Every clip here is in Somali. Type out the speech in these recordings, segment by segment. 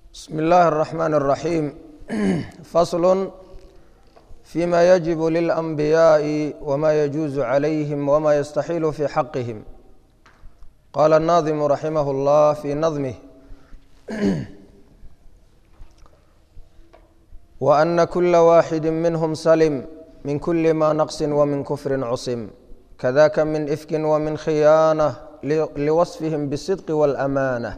بسم الله الرحمن الرحيم فصل فيما يجب للأنبياء وما يجوز عليهم وما يستحيل في حقهم قال الناظم رحمه الله في نظمه وأن كل واحد منهم سلم من كل ما نقص ومن كفر عصم كذاك من إفك ومن خيانة لوصفهم بالصدق والأمانة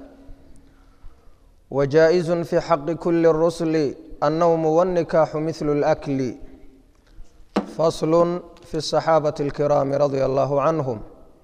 وجائز في حق كل الرسل النوم والنكاح مثل الأكل فصل في الصحابة الكرام رضي الله عنهم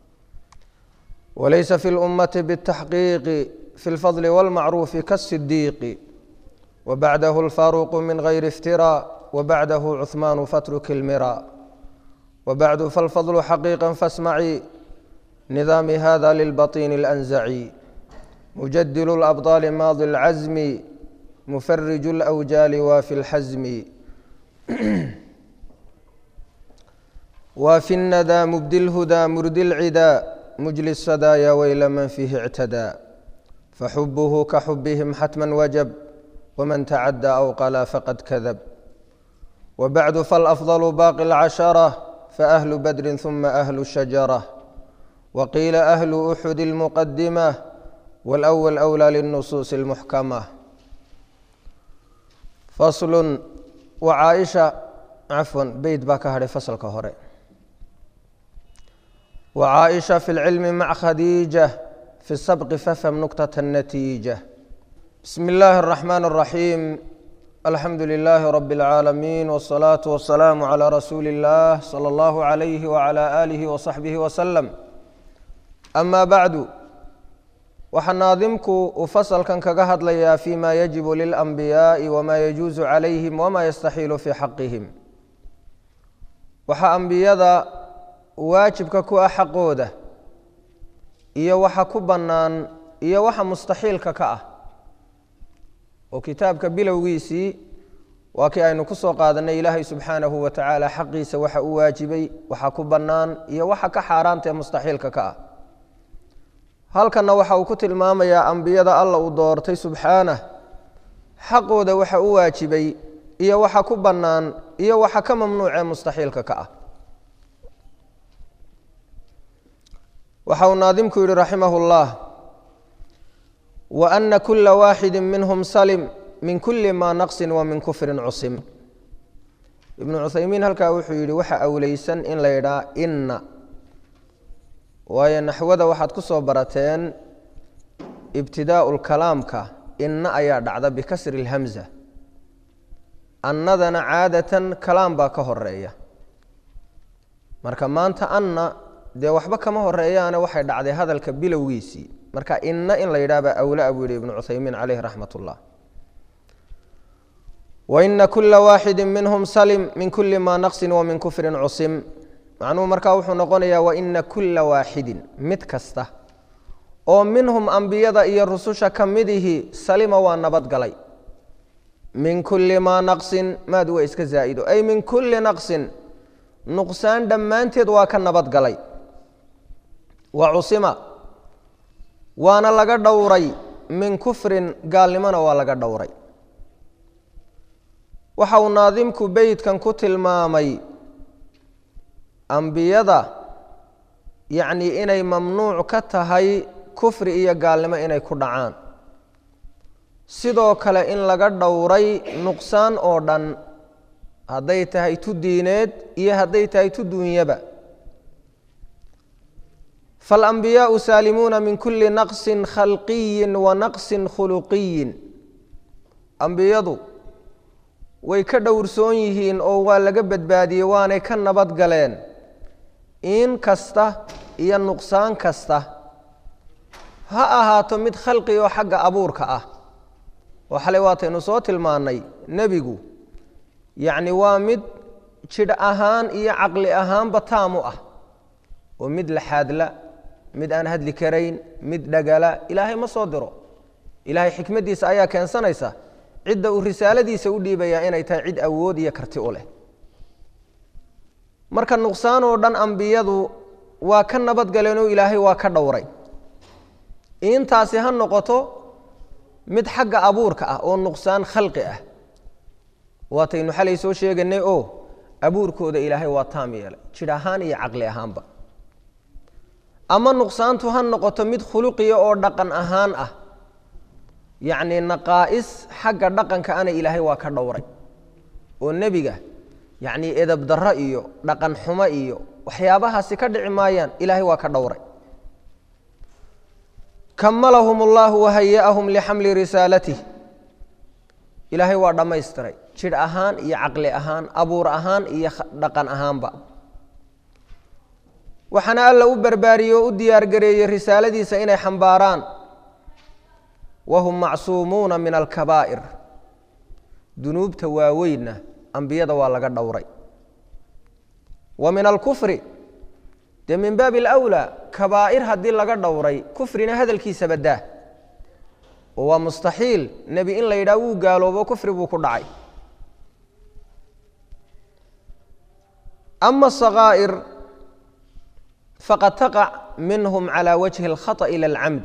وليس في الأمة بالتحقيق في الفضل والمعروف كالصديق وبعده الفاروق من غير افتراء وبعده عثمان فاترك المراء وبعد فالفضل حقيقا فاسمعي نظام هذا للبطين الأنزعي مجدل الأبطال ماضي العزم مفرج الأوجال وافي الحزم وفي الندى مبدي الهدى مرد العدا مجلي الصدى يا ويل من فيه اعتدى فحبه كحبهم حتما وجب ومن تعدى أو قلا فقد كذب وبعد فالأفضل باقي العشرة فأهل بدر ثم أهل الشجرة وقيل أهل أحد المقدمة والأول أولى للنصوص المحكمة فصل وعائشة عفوا بيت باكا هري فصل كهري وعائشة في العلم مع خديجة في السبق ففهم نقطة النتيجة بسم الله الرحمن الرحيم الحمد لله رب العالمين والصلاة والسلام على رسول الله صلى الله عليه وعلى آله وصحبه وسلم أما بعد waxaa naadimku uu fasalkan kaga hadlayaa fi ma yajibu lilanbiyaa'i wamaa yajuusu calayhim wamaa yastaxiilu fii xaqihim waxaa ambiyada waajibka ku ah xaqooda iyo waxa ku bannaan iyo waxa mustaxiilka ka ah oo kitaabka bilowgiisii waa kii aynu ku soo qaadanay ilaahay subxaanahu wa tacaala xaqiisa waxa u waajibay waxa ku bannaan iyo waxa ka xaaraanta ee mustaxiilka ka ah halkanna waxa uu ku tilmaamayaa ambiyada alla uu doortay subxaanah xaqooda waxa u waajibay iyo waxa ku bannaan iyo waxa ka mamnuucee mustaxiilka ka ah waxa uu naadimku yihi raximah اllah wa ana kula waaxidi minhum salim min kuli ma naqsin wa min kufrin cusim ibnu cuthaymiin halkaa wuxuu yihi waxa awleysan in la yidhaa ina waayo naxwada waxaad ku soo barateen ibtidaau lkalaamka inna ayaa dhacda bikasri اlhamza annadana caadatan kalaam baa ka horeeya marka maanta anna dee waxba kama horeeyaane waxay dhacday hadalka bilowgiisii marka inna in la yidhah baa awlaa buu yihi ibnu cuthaymiin caleyh raxmat ullah waina kula waaxidi minhum salim min kuli ma naqsin wa min kufrin cusim macnuhu markaa wuxuu noqonayaa waina kula waaxidin mid kasta oo minhum ambiyada iyo rususha ka midihi salima waa nabadgalay min kuli maa naqsin maad waa iska zaa'ido ay min kuli naqsin nuqsaan dhammaanteed waa ka nabadgalay wa cusima waana laga dhowray min kufrin gaalnimona waa laga dhowray waxa uu naadimku beytkan ku tilmaamay ambiyada yacnii inay mamnuuc ka tahay kufri iyo gaalnimo inay ku dhacaan sidoo kale in laga dhowray nuqsaan oo dhan hadday tahay tu diineed iyo hadday tahay tu duunyaba faalambiyaau saalimuuna min kuli naqsin khalqiyin wa naqsin khuluqiyin ambiyadu way ka dhowrsoon yihiin oo waa laga badbaadiyey waanay ka nabad galeen in kasta iyo nuqsaan kasta ha ahaato mid khalqi oo xagga abuurka ah oo xalay waataynu soo tilmaannay nebigu yacni waa mid jidh ahaan iyo caqli ahaanba taamu ah oo mid laxaadla mid aan hadli karayn mid dhagala ilaahay ma soo diro ilaahay xikmaddiisa ayaa keensanaysa cidda uu risaaladiisa u dhiibayaa inay tahay cid awood iyo karti u leh marka nuqsaan oo dhan ambiyadu waa ka nabadgaleen oo ilaahay waa ka dhowray intaasi ha noqoto mid xagga abuurka ah oo nuqsaan khalqi ah waataynu xalay soo sheeganay oo abuurkooda ilaahay waa taam yeelay jidh ahaan iyo caqli ahaanba ama nuqsaantu ha noqoto mid khuluqiya oo dhaqan ahaan ah yacnii naqaa'is xagga dhaqanka ana ilaahay waa ka dhowray oo nebiga yacnii edab darro iyo dhaqan xumo iyo waxyaabahaasi ka dhici maayaan ilaahay waa ka dhowray kamalahum allahu wahaya'ahum lixamli risaalatih ilaahay waa dhammaystiray jidh ahaan iyo caqli ahaan abuur ahaan iyo dhaqan ahaanba waxaana alla u barbaariyey oo u diyaargareeyey risaaladiisa inay xambaaraan wahum macsuumuuna min alkabaa'ir dunuubta waaweynna ambiyada waa laga dhowray wa min alkufri dee min baabi alawlaa kabaa'ir haddii laga dhowray kufrina hadalkiisa badaa oo waa mustaxiil nebi in la yidhaah wuu gaaloobo kufri buu ku dhacay ama asakaa'ir faqad taqac minhum calaa wajhi alkhata ila alcamd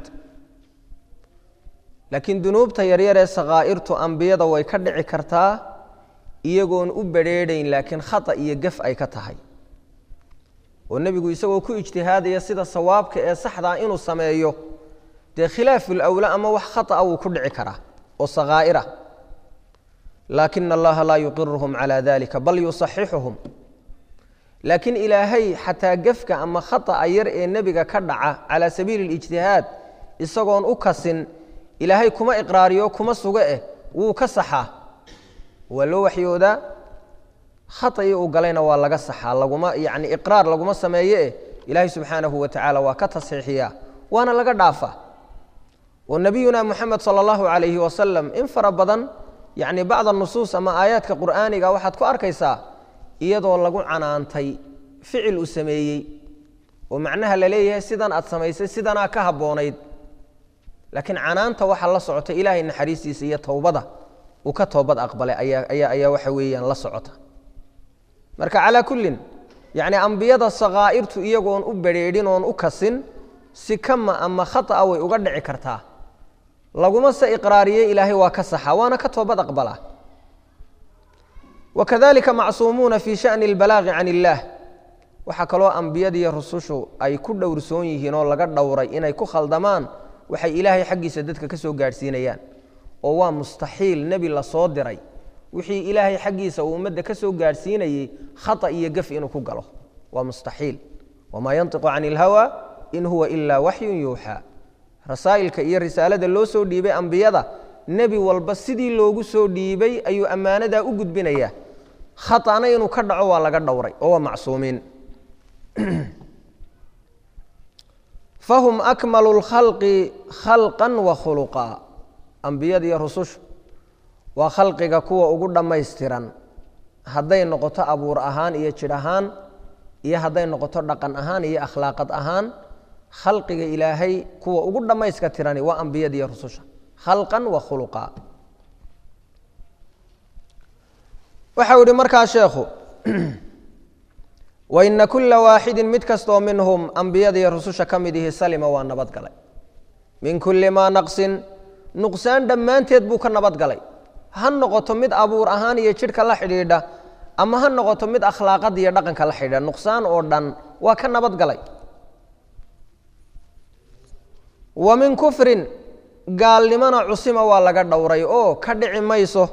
laakiin dunuubta yaryar ee sakaa'irtu ambiyada way ka dhici kartaa iyagoon u bedrheedhayn laakiin khata iyo gaf ay ka tahay oo nebigu isagoo ku ijtihaadaya sida sawaabka ee saxdaa inuu sameeyo dee khilaafu lawla ama wax khata'a wuu ku dhici karaa oo sakaa'ira laakina allaha laa yuqiruhum calaa dalika bal yusaxixuhum laakiin ilaahay xataa gefka ama khata'a yar ee nebiga ka dhaca calaa sabiili اlijtihaad isagoon u kasin ilaahay kuma iqraariyo kuma suga eh wuu ka saxaa waa loo waxyoodaa khaطa'ii uu galayna waa laga saxaa laguma yani iqraar laguma sameeye eh ilaahay subxaanahu wa tacaala waa ka tasxiixiyaa waana laga dhaafaa oo nebiyuna moxamed salى اllahu alayhi wasalam in fara badan yani bacda nusuus ama aayaadka qur'aaniga waxaad ku arkaysaa iyadoo lagu canaantay ficil uu sameeyey oo macnaha la leeyahay sidan aad samaysay sidanaa ka habboonayd laakiin canaanta waxaa la socota ilaahay naxariistiisa iyo towbada uu ka toobad aqbalay ayaa ayaa ayaa waxa weeyaan la socota marka calaa kullin yacni ambiyada sakaa'irtu iyagoon u bedrheedhin oon u kasin si kama ama khata'a way uga dhici kartaa laguma se iqraariyey ilaahay waa ka saxa waana ka toobad aqbalaa wakadalika macsuumuuna fi shani اlbalaaqi can illaah waxaa kaloo ambiyadiiyo rusushu ay ku dhowrsoon yihiin oo laga dhowray inay ku khaldamaan waxay ilaahay xaggiisa dadka ka soo gaadhsiinayaan oo waa mustaxiil nebi la soo diray wixii ilaahay xaggiisa uu ummadda ka soo gaadhsiinayey khata iyo gaf inuu ku galo waa mustaxiil wamaa yantiqu can ilhawa in huwa ilaa waxyun yuuxaa rasaa'ilka iyo risaalada loo soo dhiibay ambiyada nebi walba sidii loogu soo dhiibay ayuu ammaanadaa u gudbinayaa khata'na inuu ka dhaco waa laga dhowray oo waa macsuumiin fahum akmalu lkhalqi khalqan wa khuluqa ambiyada iyo rusushu waa khalqiga kuwa ugu dhammaystiran hadday noqoto abuur ahaan iyo jidh ahaan iyo hadday noqoto dhaqan ahaan iyo akhlaaqad ahaan khalqiga ilaahay kuwa ugu dhammayska tirani waa ambiyada iyo rususha khalqan wa khuluqa waxau ihi markaa sheekhu waina kula waaxidin mid kastoo minhum ambiyada iyo rususha ka mid ihi salima waa nabad galay min kulli maa naqsin nuqsaan dhammaanteed buu ka nabad galay ha noqoto mid abuur ahaan iyo jidhka la xidhiidha ama ha noqoto mid akhlaaqada iyo dhaqanka la xidhiidha nuqsaan oo dhan waa ka nabad galay wa min kufrin gaalnimona cusima waa laga dhowray oo ka dhici mayso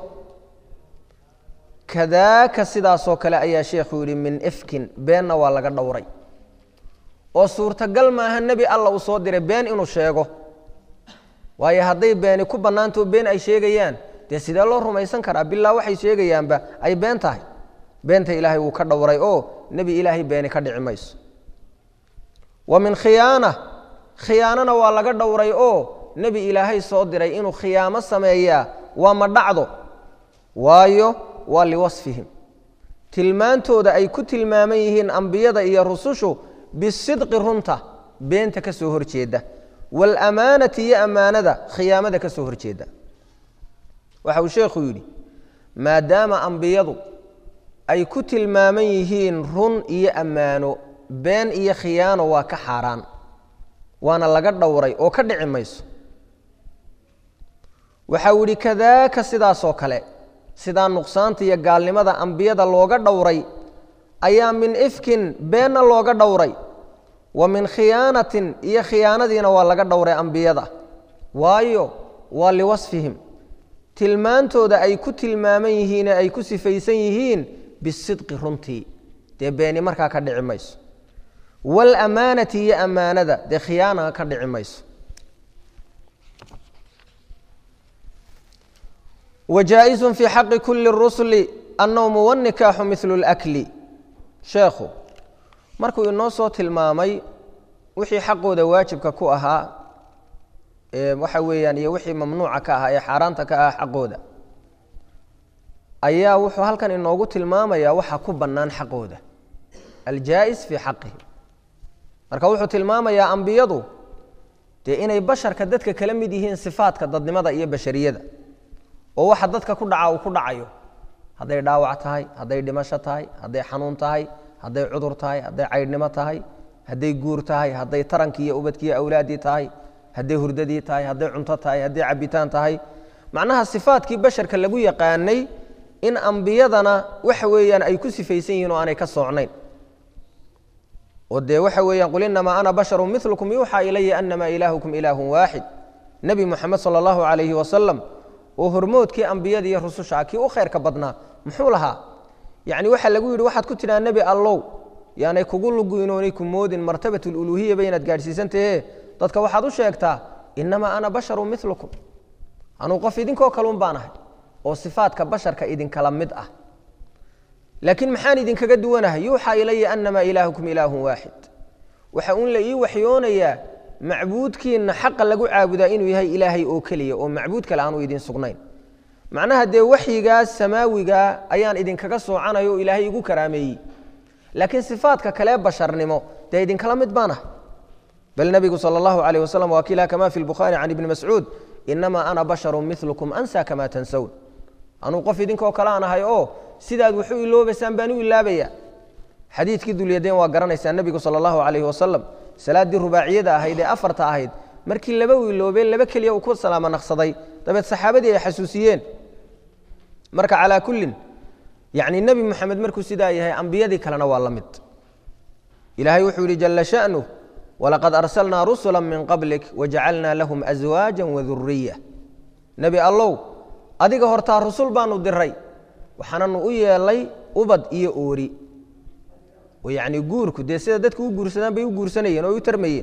kadaaka sidaasoo kale ayaa sheekhu yidhi min ifkin beenna waa laga dhowray oo suurtagal maaha nebi alla uu soo diray been inuu sheego waayo hadday beeni ku bannaantao been ay sheegayaan dee sidee loo rumaysan karaa bilaa waxay sheegayaanba ay been tahay beenta ilaahay wuu ka dhowray oo nebi ilaahay beeni ka dhici mayso wa min khiyaana khiyaanana waa laga dhowray oo nebi ilaahay soo diray inuu khiyaamo sameeyaa waa ma dhacdo waayo waa liwasfihim tilmaantooda ay ku tilmaaman yihiin ambiyada iyo rusushu bisidqi runta beenta ka soo horjeeda waalamaanati iyo ammaanada khiyaamada ka soo horjeeda waxa uu sheekhu yidhi maadaama ambiyadu ay ku tilmaaman yihiin run iyo ammaano been iyo khiyaano waa ka xaaraan waana laga dhowray oo ka dhici mayso waxa uu yihi kadaaka sidaasoo kale sidaa nuqsaanta iyo gaalnimada ambiyada looga dhowray ayaa min ifkin beenna looga dhowray wa min khiyaanatin iyo khiyaanadiina waa laga dhowray ambiyada waayo waa liwasfihim tilmaantooda ay ku tilmaaman yihiine ay ku sifaysan yihiin bisidqi runtii dee beeni markaa ka dhici mayso waalamaanati iyo ammaanada dee khiyaana ka dhici mayso wjaa-isu fi xaqi kuli rusuli annowmu wanikaaxu milu اlakli sheekhu markuu inoo soo tilmaamay wixii xaqooda waajibka ku ahaa waxa weeyaan iyo wixii mamnuuca ka ahaa ee xaaraanta ka ahaa xaqooda ayaa wuxuu halkan inoogu tilmaamayaa waxa ku bannaan xaqooda aljaa'is fii xaqihi marka wuxuu tilmaamayaa ambiyadu dee inay basharka dadka kala mid yihiin sifaadka dadnimada iyo bashariyada oo waxa dadka ku dhaca uu ku dhacayo hadday dhaawac tahay hadday dhimasho tahay hadday xanuun tahay hadday cudur tahay hadday caydhnimo tahay hadday guur tahay hadday tarankii iyo ubadkiiyo awlaaddii tahay hadday hurdadii tahay hadday cunto tahay hadday cabitaan tahay macnaha sifaadkii basharka lagu yaqaanay in ambiyadana waxa weeyaan ay ku sifaysan yihiin oo aanay ka soocnayn oo dee waxa weeyaan qul inamaa ana basharu milukum yuuxaa ilaya anamaa ilaahukum ilaahun waaxid nebi moxamed sala allahu calayhi wasalam oo hormoodkii ambiyada iyo rususha kii u khayrka badnaa muxuu lahaa yacni waxaa lagu yidhi waxaad ku tidhaa nebi allow yaanay kugu luguinoonay ku moodin martabat luluhiyaba inaad gaadhsiisantahe dadka waxaad u sheegtaa inamaa ana basharu milukum anuu qof idinkoo kaluun baan ahay oo sifaadka basharka idinkala mid ah laakiin maxaan idinkaga duwanahay yuuxaa ilaya anamaa ilaahukum ilaahun waaxid waxa uun la ii waxyoonayaa macbuudkiinna xaqa lagu caabudaa inuu yahay ilaahay oo keliya oo macbuud kale aanu idin sugnayn macnaha dee waxyigaas samaawigaa ayaan idinkaga soocanayo oo ilaahay igu karaameeyey laakiin sifaadka kalee basharnimo dee idinkala mid baan ah bal nebigu sala allahu calayh wasalam waa kiilaha kama fi lbukhaari can ibni mascuud inamaa ana basharun milukum ansa kamaa tansawn anuu qof idinkoo kale aan ahay oo sidaad waxu iloobaysaan baan u ilaabaya xadiidkii dulyadeen waa garanaysaa nebigu sala allahu calayhi wasalam salaaddii rubaaciyada ahayd ee afarta ahayd markii laba wiiloobeen laba keliya uu ku salaamo naqsaday dabeed saxaabadii ay xasuusiyeen marka calaa kullin yacni nebi moxamed markuu sidaa yahay ambiyadii kalena waa la mid ilaahay wuxuu yihi jala sha'nuh walaqad arsalnaa rusula min qablik wajacalnaa lahum aswaaja waduriya nebi allow adiga hortaa rusul baanu diray waxaananu u yeelay ubad iyo oori oo yacni guurku dee sida dadku u guursadaan bay u guursanayeen oo u tarmayeen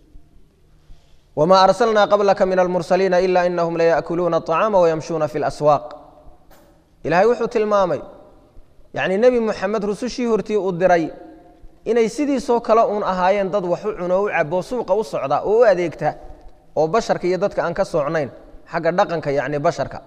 wamaa arsalnaa qablaka min almursaliina ila inahum laya'kuluuna aطacaama wayamshuuna fi اlaswaaq ilaahay wuxuu tilmaamay yacni nebi moxamed rusushii hortii uu diray inay sidiisoo kale uun ahaayeen dad wax u cuno o u cabo suuqa u socda oo u adeegta oo basharka iyo dadka aan ka soocnayn xagga dhaqanka yacni basharka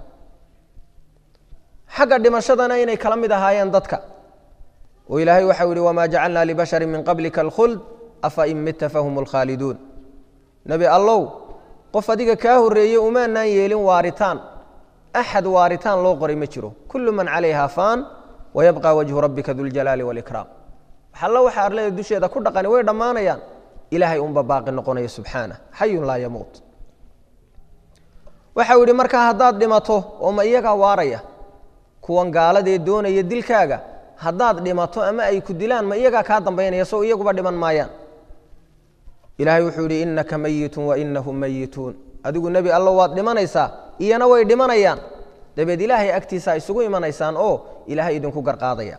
xagga dhimashadana inay kala mid ahaayeen dadka oo ilaahay waxau yihi wamaa jacalnaa libashari min qablika alkhuld afa in mitta fahum lkhaaliduun nebi allow qof adiga kaa horreeyey umaanaan yeelin waaritaan axad waaritaan loo qoray ma jiro kullu man calayha faan wayabqa wajhu rabbika duljalaali walikraam waxallo waxa arlada dusheeda ku dhaqani way dhammaanayaan ilaahay unba baaqi noqonaya subxaanah xayun laa yamuut waxau yidhi markaa haddaad dhimato oo ma iyagaa waaraya kuwan gaaladee doonaya dilkaaga haddaad dhimato ama ay ku dilaan ma iyagaa kaa dambaynaya soo iyaguba dhiman maayaan ilaahay wuxuu yidhi innaka mayitun wa inahum mayituun adigu nebi allo waad dhimanaysaa iyana way dhimanayaan dabeed ilaahay agtiisa isugu imanaysaan oo ilaahay idinku garqaadaya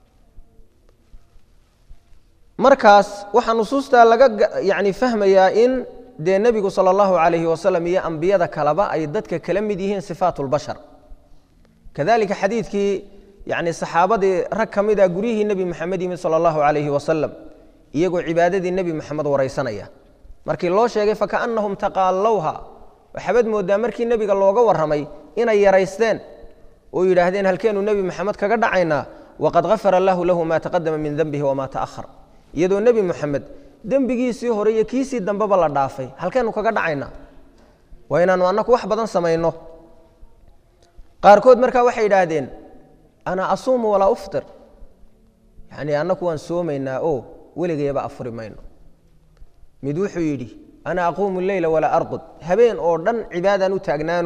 markaas waxaa nusuustaa laga yani fahmayaa in dee nebigu sala allahu calayhi wasalam iyo ambiyada kaleba ay dadka kala mid yihiin sifaat lbashar kadalika xadiidkii yani saxaabadii rag ka mid a guryihii nebi moxamed yimid sala allahu calayhi wasalam iyagoo cibaadadii nebi moxamed waraysanaya markii loo sheegay fakaannahum taqaallowha waxaabad moodaa markii nebiga looga warramay inay yaraysteen oo yidhaahdeen halkeenu nebi moxamed kaga dhacaynaa waqad gafara allahu lahu ma taqadama min denbihi wamaa ta'ahar iyadoo nebi moxamed dembigiisii hore iyo kiisii dambeba la dhaafay halkeenu kaga dhacaynaa waa inaanu annaku wax badan samayno qaarkood markaa waxay yidhaahdeen ana asuumu walaa uftir yacni annaku waan soomaynaa oo weligayaba afuri mayno mid wuxuu yidhi ana aquumu leyla walaa arqud habeen oo dhan cibaadaan u taagnaano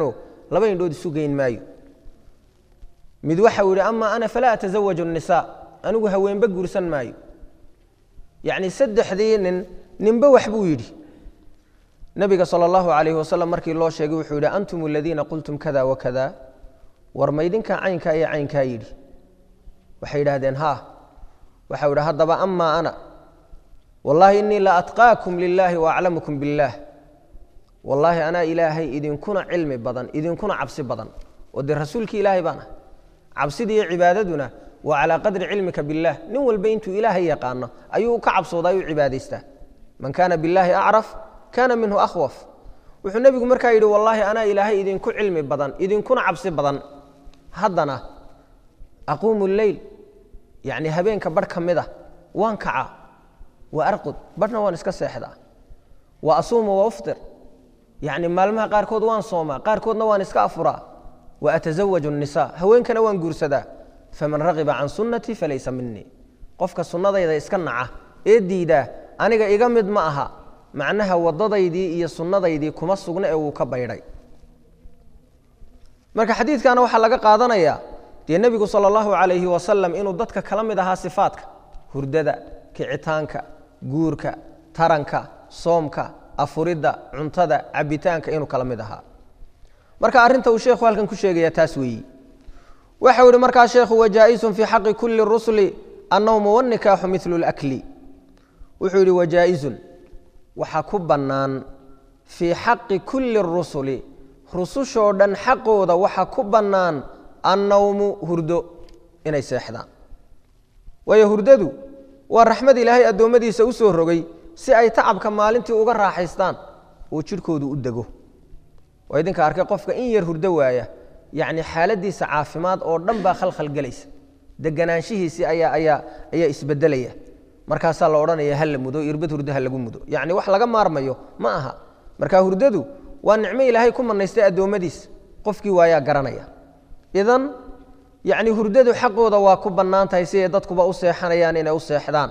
laba indhood isu geyn maayo mid waxau yidhi ama ana falaa atasawaju nisaa anigu haweenba guursan maayo yacni saddexdii nin ninba wax buu yidhi nabiga sala allahu calayhi wasalam markii loo sheegay wuxuu yidhi antum aladiina qultum kada wakada war maydinkaa caynkaa iyo caynkaa yidhi waxay yidhaahdeen haa waxau yidhi haddaba amaa ana wallaahi innii la atqaakum lilaahi wa aclamukum billaah wallaahi anaa ilaahay idinkuna cilmi badan idinkuna cabsi badan oo dee rasuulkii ilaahay baan ah cabsidii iyo cibaadaduna waa calaa qadri cilmika billaah nin walba intuu ilaahay yaqaano ayuu ka cabsoodaa ayuu cibaadaystaa man kaana billaahi acraf kaana minhu akhwaf wuxuu nebigu markaa yidhi wallaahi anaa ilaahay idinku cilmi badan idinkuna cabsi badan haddana aquumu leyl yacni habeenka barh ka mid a waan kacaa wa arqud barhna waan iska seexdaa wa asuumu wa uftir yacni maalmaha qaarkood waan soomaa qaarkoodna waan iska afuraa wa atasawaju الnisaa haweenkana waan guursadaa faman ragiba can sunnatii falaysa minii qofka sunnadayda iska naca ee diidaa aniga iga mid ma aha macnaha waddadaydii iyo sunnadaydii kuma sugna ee wuu ka baydhay marka xadiidkana waxaa laga qaadanayaa dee nebigu sala allahu calayhi wasalam inuu dadka kala mid ahaa sifaadka hurdada kicitaanka guurka taranka soomka afuridda cuntada cabitaanka inuu kala mid ahaa marka arrinta uu sheekhu halkan ku sheegaya taas weeyi waxau yihi markaa sheekhu wajaa-isun fii xaqi kulli rusuli annawmu wanikaaxu milu lakli wuxuu yidhi wajaa-isun waxaa ku bannaan fii xaqi kulli rusuli rusushoo dhan xaqooda waxaa ku bannaan annawmu hurdo inay seexdaan waayo hurdadu waa raxmad ilaahay addoommadiisa u soo rogay si ay tacabka maalintii uga raaxaystaan oo jidhkoodu u dego waa idinka arkay qofka in yar hurdo waaya yacni xaaladiisa caafimaad oo dhan baa khalkhal gelaysa deganaanshihiisii ayaa ayaa ayaa isbedelaya markaasaa la odhanaya ha la mudo irbad hurdo ha lagu mudo yacni wax laga maarmayo ma aha marka hurdadu waa nicmo ilaahay ku manaystay addoommadiisa qofkii waayaa garanaya idan yacni hurdadu xaqooda waa ku bannaan tahay siday dadkuba u seexanayaan inay u seexdaan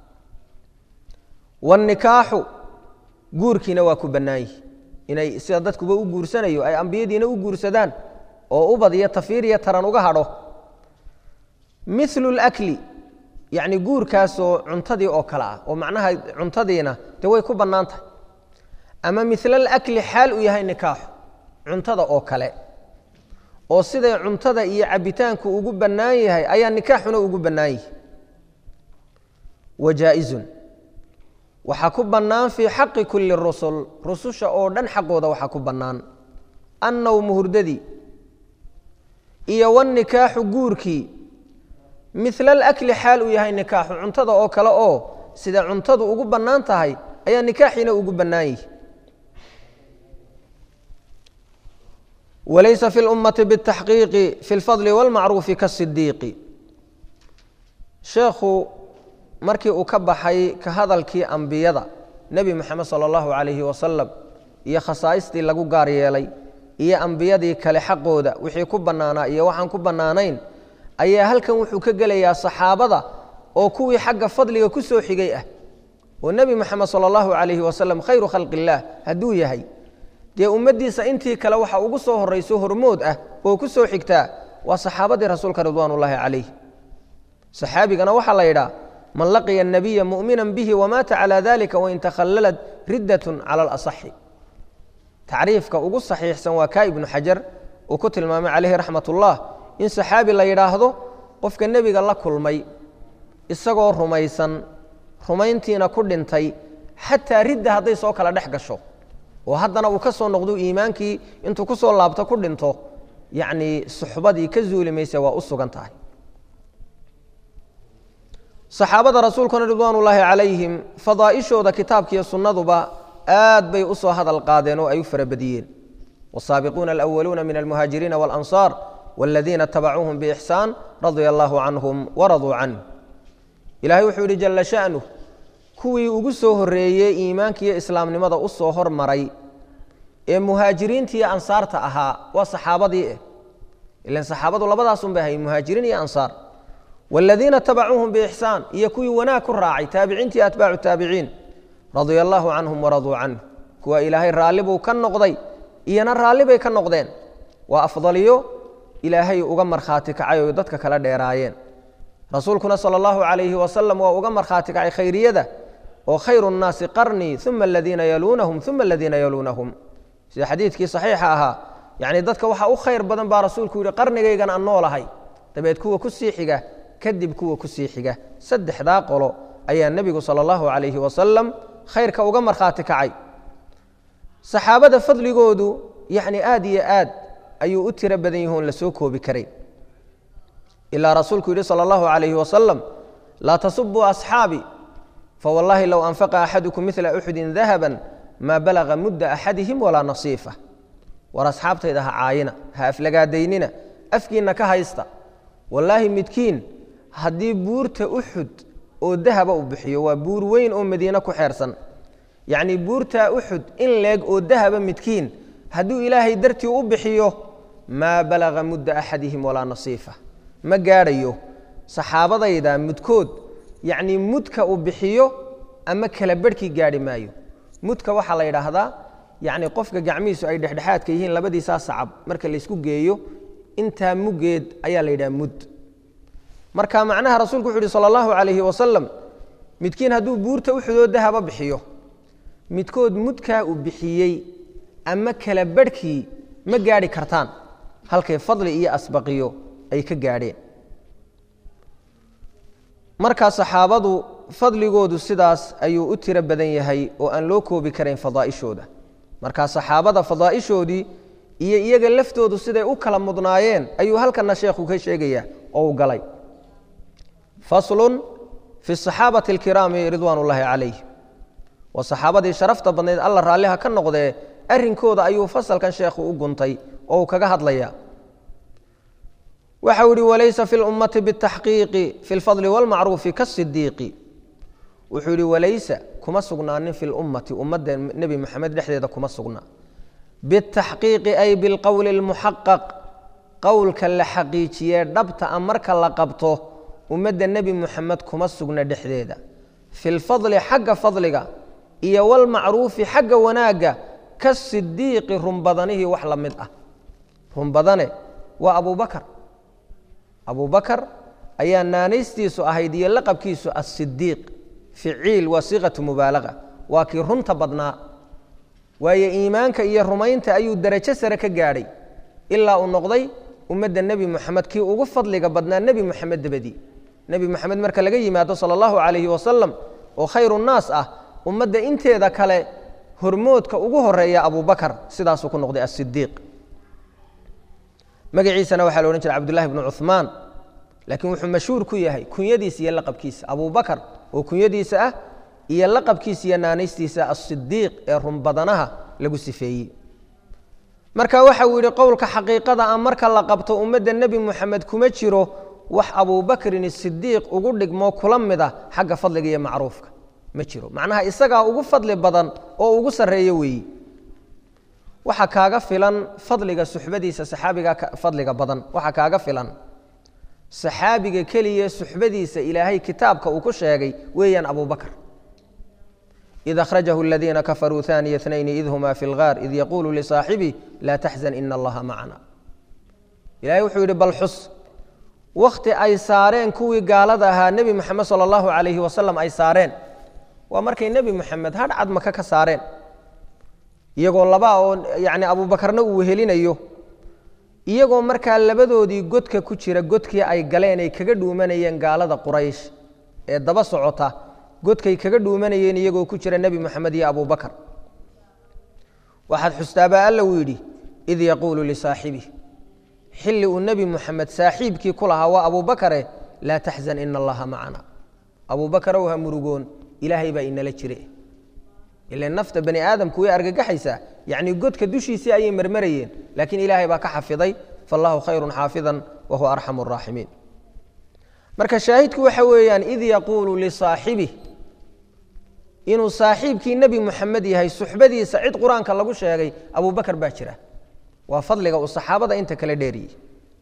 wanikaaxu guurkiina waa ku bannaan yihi inay sida dadkuba u guursanayo ay ambiyadiina u guursadaan oo ubad iyo tafiir iyo taran uga hadho milu lakli yacni guurkaasoo cuntadii oo kale ah oo macnaha cuntadiina dee way ku bannaan tahay ama mila alakli xaal uu yahay nikaaxu cuntada oo kale oo siday cuntada iyo cabitaanku ugu bannaan yahay ayaa nikaaxuna ugu bannaan yihi wajaa-izun waxaa ku bannaan fii xaqi kulli rusul rususha oo dhan xaqooda waxaa ku bannaan annawmu hurdadii iyo wanikaaxu guurkii mila alakli xaal uu yahay nikaaxu cuntada oo kale oo sida cuntadu ugu bannaan tahay ayaa nikaaxiina ugu bannaan yihi walaysa fi lummati bاtaxqiiqi fi اlfadli wاlmacruufi kaasidiiqi sheekhu markii uu ka baxay ka hadalkii ambiyada nebi moxamed sala allahu calayhi wasalam iyo khasaaistii lagu gaar yeelay iyo ambiyadii kale xaqooda wixii ku bannaanaa iyo waxaan ku bannaanayn ayaa halkan wuxuu ka gelayaa saxaabada oo kuwii xagga fadliga ku soo xigay ah oo nebi moxamed sala allahu calayhi wasalam khayru khalqi illaah hadduu yahay dee ummaddiisa intii kale waxa ugu soo horrayso hormood ah oo ku soo xigtaa waa saxaabadii rasuulka ridwaan ullaahi calayh saxaabigana waxaa la yidhaha man laqiya الnabiya muؤmina bihi wamaata calى dalika wain takhalalad riddat calى اlaصaxi tacriifka ugu saxiixsan waa kaa ibnu xajar uu ku tilmaamay calayhi raxmat ullah in saxaabi la yidhaahdo qofka nebiga la kulmay isagoo rumaysan rumayntiina ku dhintay xataa ridda hadday soo kala dhex gasho oo haddana uu ka soo noqdo iimaankii intuu ku soo laabto ku dhinto yacnii suxbadii ka zuuli maysa waa u sugan tahay saxaabada rasuulkuna ridwaan ullaahi calayhim fadaa'ishooda kitaabkiiyo sunnaduba aad bay u soo hadal qaadeen oo ay u farabadiyeen wsaabiquuna alأwaluuna min almuhaajiriina wاlansaar wاladiina itabacuuhum biixsaan radia allahu canhum waraduu canh ilahay wuxuu yidhi jalla sha'nuh kuwii ugu soo horreeyey iimaankiiyo islaamnimada u soo hormaray ee muhaajiriintiiyo ansaarta ahaa waa saxaabadii eh ilan saxaabadu labadaasun bay ahay muhaajiriin iyo ansaar wاladiina itabacuuhum biixsaan iyo kuwii wanaag ku raacay taabiciintii atbaacu taabiciin radia allaahu canhum waraduu canh kuwa ilaahay raalli buu ka noqday iyona raalli bay ka noqdeen waa afdaliyo ilaahay uga markhaati kacay oo dadka kala dheeraayeen rasuulkuna sala allahu calayhi wasalam waa uga markhaati kacay khayriyada oo khayru nnaasi qarnii uma aladiina yaluunahum uma aladiina yaluunahum sida xadiidkii saxiixa ahaa yacni dadka waxaa u khayr badan baa rasuulku yidhi qarnigaygan aan noolahay dabeed kuwa ku sii xiga kadib kuwa ku sii xiga saddexdaa qolo ayaa nebigu sala allahu calayhi wasalam khayrka uga markhaati kacay saxaabada fadligoodu yacni aad iyo aad ayuu u tiro badan yahi oon la soo koobi karayn ilaa rasuulku yidhi sala allahu calayhi wasalam laa tasubuu asxaabii fawallahi low anfaqa axadukum midla uxudin dahaban maa balaga mudda axadihim walaa nasiifa war asxaabtayda ha caayina ha aflagaadaynina afkiinna ka haysta wallaahi midkiin haddii buurta uxud oo dahaba u bixiyo waa buur weyn oo madiine ku xeersan yacnii buurtaa uxud in leeg oo dahaba midkiin hadduu ilaahay dartii u bixiyo maa balaga mudda axadihim walaa nasiifa ma gaadhayo saxaabadayda mudkood yacnii mudka uu bixiyo ama kala barhkii gaadhi maayo mudka waxaa la yidhaahdaa yacni qofka gacmihiisu ay dhexdhexaadka yihiin labadiisaa sacab marka laysku geeyo intaa muggeed ayaa la yidhaha mud marka macnaha rasuulku wuxu uhi sala allahu calayhi wasalam midkiin hadduu buurta uxudoo dahaba bixiyo midkood mudkaa uu bixiyey ama kala barhkii ma gaadhi kartaan halkay fadli iyo asbaqiyo ay ka gaadheen markaa saxaabadu fadligoodu sidaas ayuu u tiro badan yahay oo aan loo koobi karayn fadaa'ishooda markaa saxaabada fadaa'ishoodii iyo iyaga laftoodu siday u kala mudnaayeen ayuu halkana sheekhu ka sheegaya oo u galay faslun fi saxaabati alkiraami ridwaan ullaahi calayh waa saxaabadii sharafta badnayd alla raalliha ka noqdee arrinkooda ayuu fasalkan sheekhu u guntay oo uu kaga hadlaya waxa uu ihi walaysa fi lummati bitaxqiiqi fi lfadli wاlmacruufi kasidiiqi wuxuu yihi walaysa kuma sugnaanin fi lummati ummadda nebi moxamed dhexdeeda kuma sugnaa bitaxqiiqi ay bilqowli اlmuxaqaq qowlka la xaqiijiyee dhabta a marka la qabto ummadda nebi moxamed kuma sugna dhexdeeda fi lfadli xagga fadliga iyo walmacruufi xagga wanaagga kasidiiqi runbadanihii wax la mid ah runbadane waa abubakar abubakar ayaa naanaystiisu ahayd iyo laqabkiisu asidiiq ficiil waa siiqatu mubaalaga waa kii runta badnaa waayo iimaanka iyo rumaynta ayuu darajo sare ka gaadhay ilaa uu noqday ummadda nebi moxamed kii ugu fadliga badnaa nebi moxamed dabadii nebi moxamed marka laga yimaado sala allahu calayhi wasalam oo khayru nnaas ah ummadda inteeda kale hormoodka ugu horeeya abubakar sidaasuu ku noqday asidiiq magaciisana waxaa la odhan jiray cabdullahi bnu cuhmaan laakiin wuxuu mashhuur ku yahay kunyadiisa iyo laqabkiisa abubakar oo kunyadiisa ah iyo laqabkiisa iyo naanaystiisa asidiiq ee runbadanaha lagu sifeeyey marka waxa uu yidhi qowlka xaqiiqada ah marka la qabto ummadda nebi moxamed kuma jiro wax abubakrin sidiiq ugu dhigmo kula mid ah xagga fadliga iyo macruufka ma jiro macnaha isagaa ugu fadli badan oo ugu sarreeyo weeyi waxaa kaaga filan fadliga suxbadiisa saxaabiga fadliga badan waxaa kaaga filan saxaabiga keliya suxbadiisa ilaahay kitaabka uu ku sheegay weeyaan abubakr id akhrajahu aladiina kafaruu aniya nayni id huma fi lgaar id yaquulu lisaaxibih laa taxzan ina allaha macana ilahay wuxuu yidhi bal xus wakhti ay saareen kuwii gaalada ahaa nebi moxamed sala allahu calayhi wasalam ay saareen waa markay nebi moxamed hadh cad maka ka saareen iyagoo laba oo yani abubakarna uu wehelinayo iyagoo markaa labadoodii godka ku jira godkii ay galeen ay kaga dhuumanayeen gaalada quraysh ee daba socota godkay kaga dhuumanayeen iyagoo ku jira nebi moxamed iyo abubakar waxaad xustaabaa alla uu yidhi id yaquulu lisaaxibih xilli uu nebi moxamed saaxiibkii ku lahaa waa abubakare laa taxzan ina allaha macana abubakarow ha murugoon ilaahay baa inala jire ila nafta bani aadamku way argagaxaysaa yacni godka dushiisii ayay marmarayeen laakiin ilaahay baa ka xafiday faallahu khayrun xaafidan wa huwa arxamu araaximiin marka shaahidku waxa weeyaan id yaquulu lisaaxibih inuu saaxiibkii nebi moxamed yahay suxbadiisa cid qur-aanka lagu sheegay abubakar baa jira waa fadliga uu saxaabada inta kale dheeriyey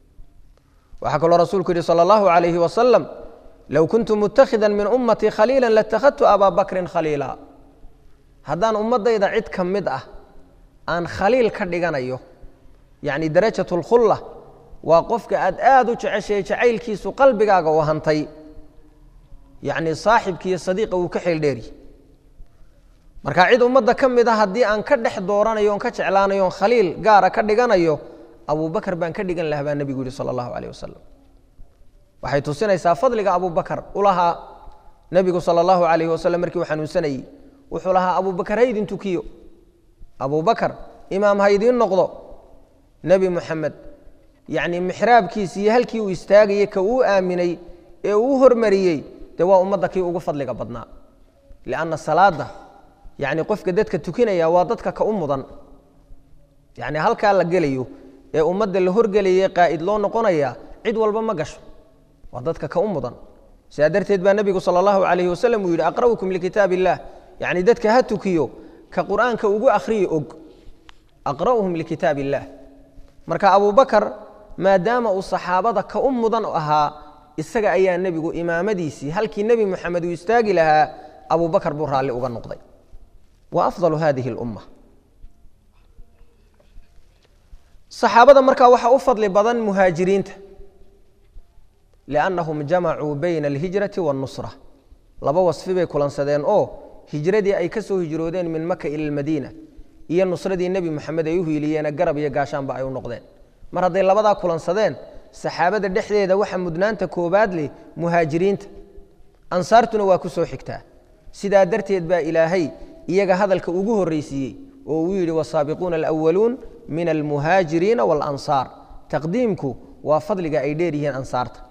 waxaa kaloo rasuulku yihi sala allahu calayhi wasalam low kuntu mutakida min ummatii khaliila latakhadtu abaa bakrin khaliila haddaan ummaddayda cid ka mid ah aan khaliil ka dhiganayo yacni darajat lkhulla waa qofka aad aada u jeceshahay jacaylkiisu qalbigaaga uu hantay yacni saaxibki iyo sadiiqa wuu ka xeel dheeri marka cid ummadda ka mid a haddii aan ka dhex dooranayo on ka jeclaanayo on khaliil gaara ka dhiganayo abubakar baan ka dhigan laha baa nebigu yihi sala allahu calayh wasalam waxay tusinaysaa fadliga abubakar u lahaa nebigu sala allahu calayhi wasalam markii uu xanuunsanayey wuxuu lahaa abubakar ha idin tukiyo abubakar imaam ha idiin noqdo nebi moxamed yacni mixraabkiisi iyo halkii uu istaagayey ka uu aaminay ee uu hormariyey dee waa ummadda kii ugu fadliga badnaa lianna salaadda yacni qofka dadka tukinaya waa dadka ka u mudan yacni halkaa la gelayo ee ummadda la horgelayay qaa'id loo noqonaya cid walba ma gasho waa dadka ka u mudan sidaa darteed baa nebigu sala allahu calayhi wasalam uu yidhi aqra'ukum likitaab illah yacni dadka ha tukiyo ka qur'aanka ugu akhriya og aqra'uhum likitaab illah marka abubakar maadaama uu saxaabada ka u mudan ahaa isaga ayaa nebigu imaamadiisii halkii nebi moxamed uu istaagi lahaa abubakar buu raalli uga noqday wa afdalu hadihi اlumma saxaabada markaa waxaa u fadli badan muhaajiriinta liannahum jamacuu bayna alhijrati waاnnusra laba wasfi bay kulansadeen oo hijradii ay ka soo hijroodeen min maka ila almadiina iyo nusradii nebi moxamed ay u hiiliyeene garab iyo gaashaanba ay u noqdeen mar hadday labadaa kulansadeen saxaabada dhexdeeda waxa mudnaanta koobaad leh muhaajiriinta ansaartuna waa ku soo xigtaa sidaa darteed baa ilaahay iyaga hadalka ugu horreysiiyey oo uu yidhi wasaabiquuna alwaluun min almuhaajiriina waalansaar taqdiimku waa fadliga ay dheer yihiin ansaarta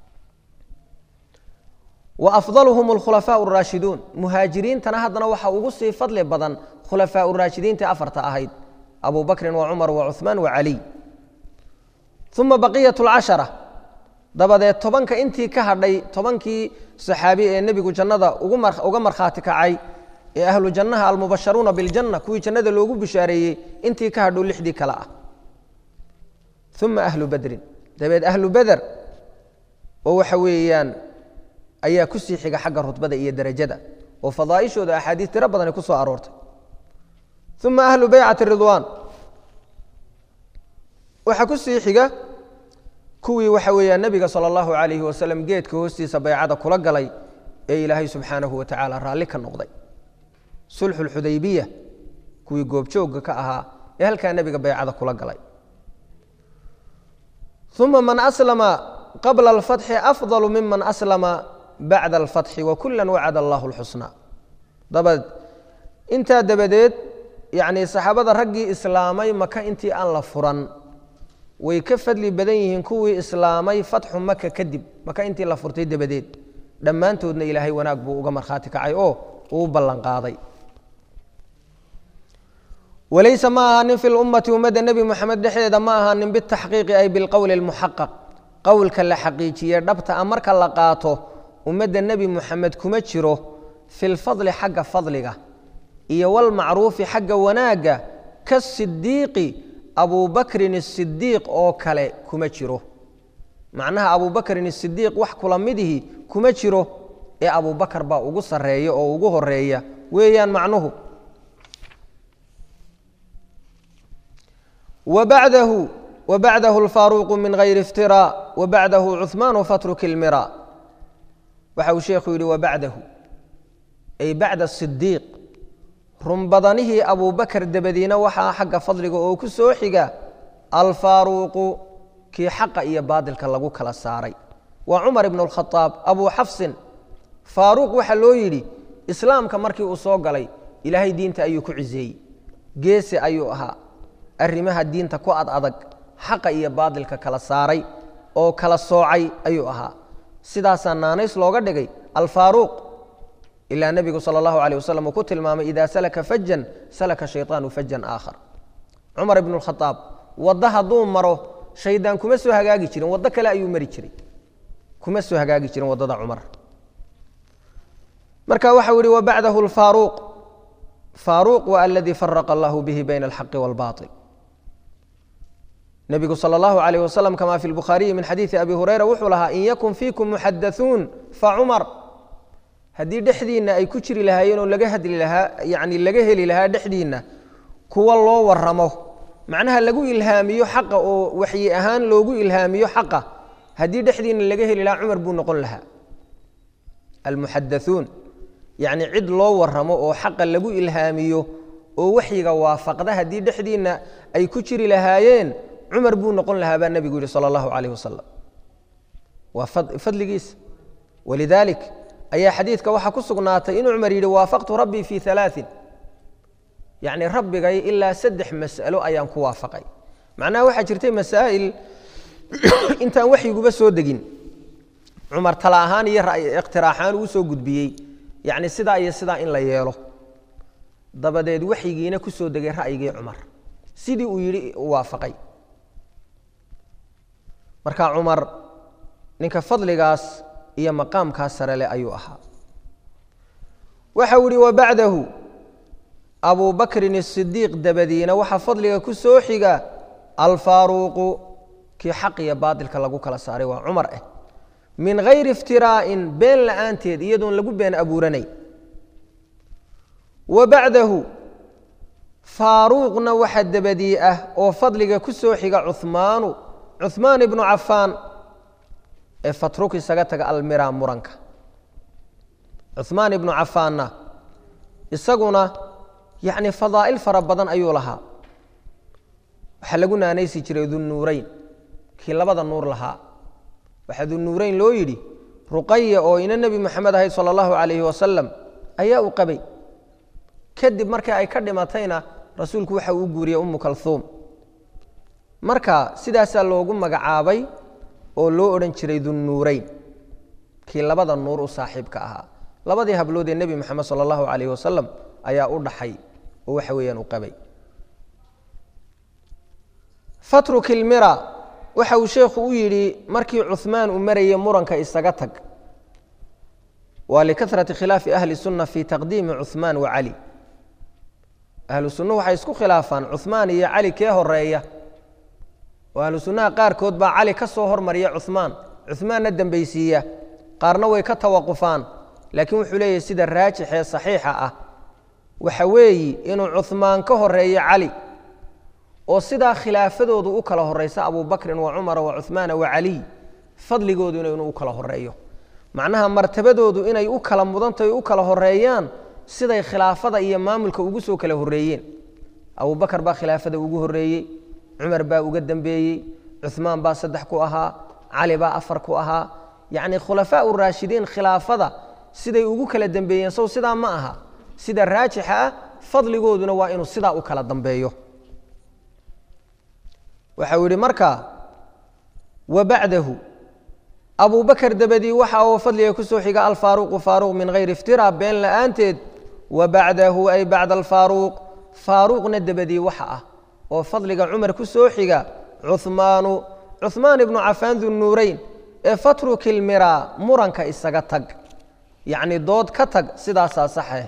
wa afdaluhum alkhulafaau araashiduun muhaajiriintana haddana waxaa ugu sii fadli badan khulafaau raashidiintii afarta ahayd abu bakrin wa cumar wa cuhmaan wa caliy uma baqiyat lcashara dabadeed tobanka intii ka hadhay tobankii saxaabi ee nebigu jannada uga markhaati kacay ee ahlu jannaha almubasharuuna biljanna kuwii jannada loogu bishaareeyey intii ka hadhow lixdii kale ah uma ahlu badrin dabeed ahlu beder oo waxa weeyaan ayaa ku sii xiga xagga rutbada iyo derajada oo fadaaishooda axaadiis tiro badan ay ku soo aroortay uma ahlu baycati ridwaan waxaa ku sii xiga kuwii waxa weeyaan nebiga sala allahu calayhi wasalam geedka hoostiisa baycada kula galay ee ilaahay subxaanahu wa tacaala raalli ka noqday sulxu lxudaybiya kuwii goobjoogga ka ahaa ee halkaa nebiga baycada kula galay uma man aslama qabla alfatxi afdalu miman aslama bacda alfatxi wakula wacada allahu lxusna dabad intaa dabadeed yacni saxaabada raggii islaamay maka intii aan la furan way ka fadli badan yihiin kuwii islaamay fatxu maka kadib maka intii la furtay dabadeed dhammaantoodna ilaahay wanaag buu uga markhaati kacay oo uu ballanqaaday walaysa ma ahaanin fi lummati ummadda nebi moxamed dhexdeeda ma ahaanin bitaxqiiqi ay bilqowli lmuxaqaq qowlka la xaqiijiye dhabta a marka la qaato ummadda nebi moxamed kuma jiro fi lfadli xagga fadliga iyo walmacruufi xagga wanaagga kasidiiqi abubakrin asidiiq oo kale kuma jiro macnaha abubakrin asidiiq wax kula midihi kuma jiro ee abubakar baa ugu sarreeya oo ugu horeeya weeyaan macnuhu wabacdahu wabacdahu alfaaruuqu min hayri iftiraa wabacdahu cuhmaanu fatruki ilmiraa waxa uu sheekhu yidhi wabacdahu ay bacda asidiiq runbadanihii abubakar dabadiina waxaa xagga fadliga oo ku soo xiga alfaaruuqu kii xaqa iyo baadilka lagu kala saaray waa cumar ibnu alkhadaab abuu xafsin faaruuq waxaa loo yidhi islaamka markii uu soo galay ilaahay diinta ayuu ku ciseeyey geese ayuu ahaa arrimaha diinta ku ad adag xaqa iyo baadilka kala saaray oo kala soocay ayuu ahaa sidaasaa naanays looga dhigay alfaaruuq ilaa nebigu sala allahu caleyh wasalam uu ku tilmaamay idaa salaka fajan salaka shayطaanu fajan aakhar cumar ibnu lkhadaab waddo hadduu maro shaydaan kuma soo hagaagi jirin waddo kale ayuu mari jiray kuma soo hagaagi jirin waddada cumar marka waxau yihi wabacdahu alfaaruuq faaruuq wa aladii faraqa allahu bihi bayna alxaqi wاlbaطil nebigu salى اllahu عalيh wasalam kama fi lbukhaariyi min xadiidi abi hurayra wuxuu lahaa in yakun fiikum muxadaثuun facumar haddii dhexdiinna ay ku jiri lahaayeen oo laga hadli lahaa yani laga heli lahaa dhexdiinna kuwa loo waramo macnaha lagu ilhaamiyo xaqa oo waxyi ahaan loogu ilhaamiyo xaqa haddii dhexdiina laga heli lahaa cumar buu noqon lahaa almuxadauun yacni cid loo waramo oo xaqa lagu ilhaamiyo oo waxyiga waafaqda haddii dhexdiinna ay ku jiri lahaayeen cumar buu noqon lahaa baa nebigu yihi sala allahu calayh wasalam waa fadligiisa walidaalik ayaa xadiidka waxaa ku sugnaatay inuu cumar yidhi waafaqtu rabbii fii alaain yacni rabbigay ilaa saddex mas'alo ayaan ku waafaqay macnaha waxaa jirtay masaa'il intaan waxyiguba soo degin cumar tala ahaan iyo ikhtiraaxaan uu soo gudbiyey yacni sidaa iyo sidaa in la yeelo dabadeed waxyigiina ku soo degay ra'yigii cumar sidii uu yidhi u waafaqay marka cumar ninka fadligaas iyo maqaamkaas sare leh ayuu ahaa waxa uu yihi wabacdahu abu bakrin الsidiiq dabadiina waxaa fadliga ku soo xiga alfaaruuqu kii xaq iyo baatilka lagu kala saaray waa cumar ah min gayri iftiraa'in been la'aanteed iyadoon lagu been abuuranay wa bacdahu faaruuqna waxa dabadii ah oo fadliga ku soo xiga cuhmaanu cuhmaan ibnu cafaan ee fatruk isaga taga almira muranka cuhmaan ibnu cafaanna isaguna yacni fadaa'il fara badan ayuu lahaa waxaa lagu naanaysi jiray dunnuurayn kii labada nuur lahaa waxaa dunnuurayn loo yidhi ruqaya oo ina nebi moxamed ahayd sala allahu calayhi wasalam ayaa u qabay kadib markii ay ka dhimatayna rasuulku waxa uu guuriyey ummu kalhuum marka sidaasaa loogu magacaabay oo loo odhan jiray dunnuurayn kii labada nuur u saaxiibka ahaa labadii hablood ee nebi moxamed sala allahu calayhi wasalam ayaa u dhaxay oo waxa weeyaan u qabay fatruk ilmira waxa uu sheekhu u yidhi markii cuhmaan uu marayey muranka isaga tag waa likahrati khilaafi ahli sunna fii taqdiimi cuhmaan wa cali ahlu sunnuhu waxay isku khilaafaan cuhmaan iyo cali kee horeeya oo ahlu sunnaha qaarkood baa cali ka soo hormariya cuhmaan cuhmaanna dembeysiiya qaarna way ka tawaqufaan laakiin wuxuu leeyahy sida raajixee saxiixa ah waxa weeyi inuu cuhmaan ka horeeyo cali oo sidaa khilaafadoodu u kala horeysa abu bakrin wa cumara wa cuhmaana wa caliy fadligooduna inuu u kala horeeyo macnaha martabadoodu inay u kala mudantahay u kala horeeyaan siday khilaafada iyo maamulka ugu soo kala horeeyeen abu bakar baa khilaafada ugu horeeyey cumar baa uga dambeeyey cuhmaan baa saddex ku ahaa cali baa afar ku ahaa yacni khulafaa raashidiin khilaafada siday ugu kala dambeeyeen sow sidaa ma aha sida raajixa ah fadligooduna waa inuu sidaa u kala dambeeyo waxa uu yihi marka wa bacdahu abu bakar dabadii waxa uu fadliga ku soo xiga alfaaruqu faaruq min hayri iftira been la'aanteed wa bacdahu ay bacda alfaaruuq faaruuqna dabadii waxa ah oo fadliga cumar ku soo xiga cuhmaanu cuhmaan ibnu cafaan dunnuurayn ee fatruki ilmira muranka isaga tag yacni dood ka tag sidaasaa saxe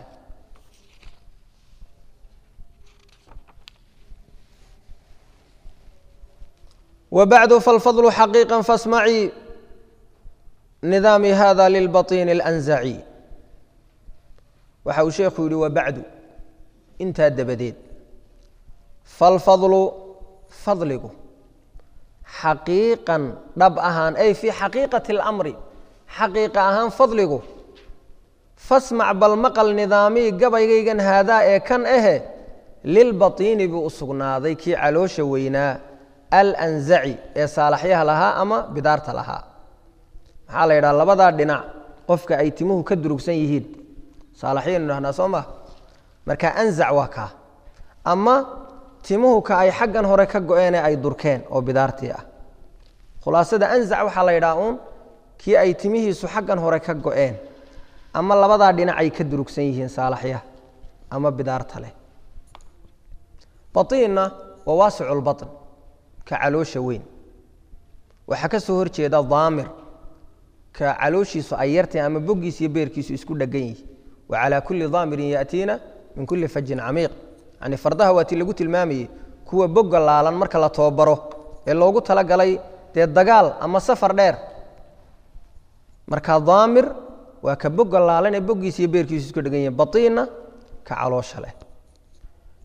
wbacdu falfadlu xaqiiqa fasmacii nidaami hada lilbaطini اlanzaci waxa uu sheekhu yihi wabacdu intaa dabadeed falfadlu fadligu xaqiiqan dhab ahaan ay fii xaqiiqati اlamri xaqiiqa ahaan fadligu fasmac bal maqal nidaamii gabaygaygan haadaa ee kan ahe lilbaطini buu u sugnaaday kii caloosha weynaa alanzaci ee saalaxyaha lahaa ama bidaarta lahaa maxaa la yidhaha labadaa dhinac qofka ay timuhu ka durugsan yihiin saalaxyaynu idhahnaa soo maa marka anzac waa kaa ama timuhu ka ay xaggan hore ka go-een ee ay durkeen oo bidaartii ah khulaasada anzac waxaa la yidhaha uun kii ay timihiisu xaggan hore ka go-een ama labadaa dhinac ay ka durugsan yihiin saalaxyaha ama bidaarta leh baiinna waa waasicu lbaطn ka caloosha weyn waxaa ka soo horjeeda daamir ka calooshiisu ay yartay ama boggiis iyo beerkiisu isku dhegan yihi wa calaa kulli daamirin yaatiina min kulli fajin camiiq yani fardaha waa ti lagu tilmaamayey kuwa bogga laalan marka la tababaro ee loogu talagalay dee dagaal ama safar dheer marka daamir waa ka bogga laalan ee boggiis iyo beerkiisu isku dhegan yihi batiinna ka caloosha leh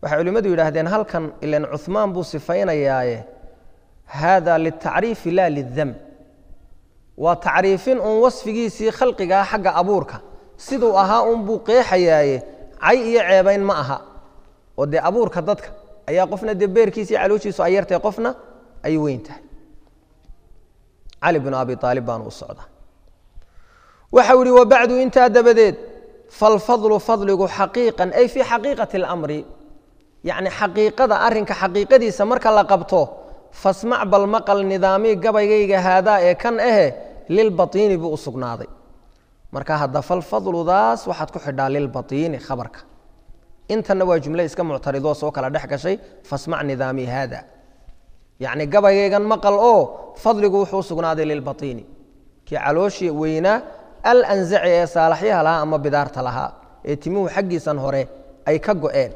waxay culimmadu yidhaahdeen halkan ilan cuhmaan buu sifaynayaaye haada litacriifi laa lidam waa tacriifin uun wasfigiisii khalqigaa xagga abuurka siduu ahaa unbuu qeexayaaye cay iyo ceebayn ma aha oo dee abuurka dadka ayaa qofna dee beerkiisa iyo calooshiisu ay yartahay qofna ay weyn tahay cali binu abi aalib baanu u socdaa waxau ihi wabacdu intaa dabadeed falfadlu fadligu xaqiiqan ay fii xaqiiqati اlamri yacni xaqiiqada arrinka xaqiiqadiisa marka la qabto fasmac bal maqal nidaamii gabaygayga haadaa ee kan ahe lilbatiini buu u sugnaaday marka hadda falfadludaas waxaad ku xidhaa lilbatiini khabarka intanna waa jumle iska muctaridoo soo kala dhex gashay fasmac nidaamii haada yacni gabaygaygan maqal oo fadligu wuxuu u sugnaaday lilbatiini kii calooshii weynaa alanzaci ee saalaxyaha lahaa ama bidaarta lahaa ee timuhu xaggiisan hore ay ka go'een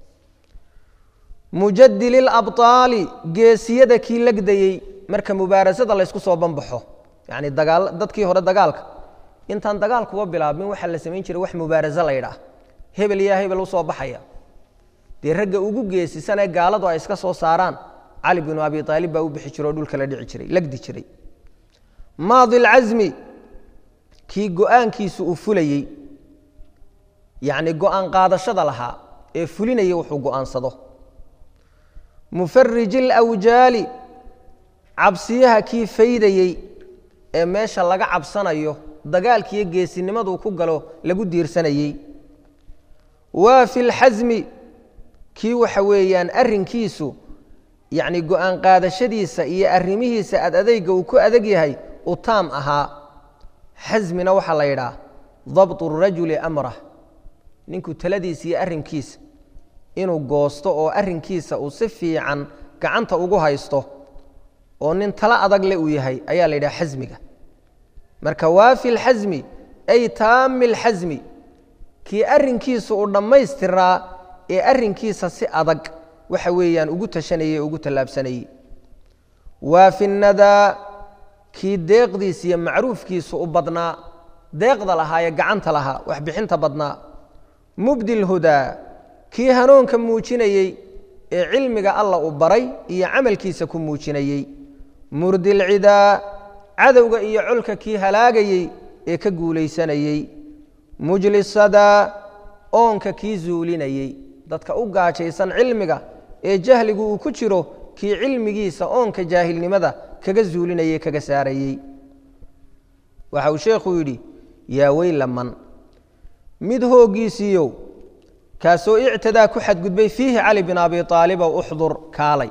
mujadili labطaali geesiyada kii legdayey marka mubaarasada laysku soo banbaxo yani dagaal dadkii hore dagaalka intaan dagaal kuba bilaabmin waxaa la samayn jiray wax mubaaraso la ydhaah hebel yaa hebel usoo baxaya dee ragga ugu geesisanee gaaladu ay iska soo saaraan cali binu abi aalib baa u bixi jiro oo dhulka la dhici jiray legdi jiray maadi lcasmi kii go-aankiisu uu fulayey yacni go-aan qaadashada lahaa ee fulinaya wuxuu go-aansado mufariji alawjaali cabsiyaha kii faydayey ee meesha laga cabsanayo dagaalkiiyo geesinimaduu ku galo lagu diirsanayey waafi lxasmi kii waxa weeyaan arrinkiisu yacni go-aan qaadashadiisa iyo arrimihiisa ad adayga uu ku adag yahay u taam ahaa xasmina waxaa la yidhaah dabtu rajuli amrah ninku taladiisa iyo arrinkiisa inuu goosto oo arrinkiisa uu si fiican gacanta ugu haysto oo nin talo adag le uu yahay ayaa la yidhaha xasmiga marka waafi lxasmi ay taami lxasmi kii arrinkiisa uu dhammaystiraa ee arrinkiisa si adag waxa weeyaan ugu tashanayey ugu tallaabsanayey waafi nadaa kii deeqdiisa iyo macruufkiisu u badnaa deeqda lahaa ee gacanta lahaa waxbixinta badnaa mubdi lhudaa kii hanuunka muujinayey ee cilmiga alla u baray iyo camalkiisa ku muujinayey murdi lcidaa cadowga iyo colka kii halaagayey ee ka guulaysanayey mujlisadaa oonka kii zuulinayey dadka u gaajaysan cilmiga ee jahligu uu ku jiro kii cilmigiisa oonka jaahilnimada kaga zuulinayey kaga saarayey waxa uu sheekhu yidhi yaa weylaman mid hooggiisiiyow kaasoo ictadaa ku xadgudbay fiihi cali bin abi aaliba uxdur kaalay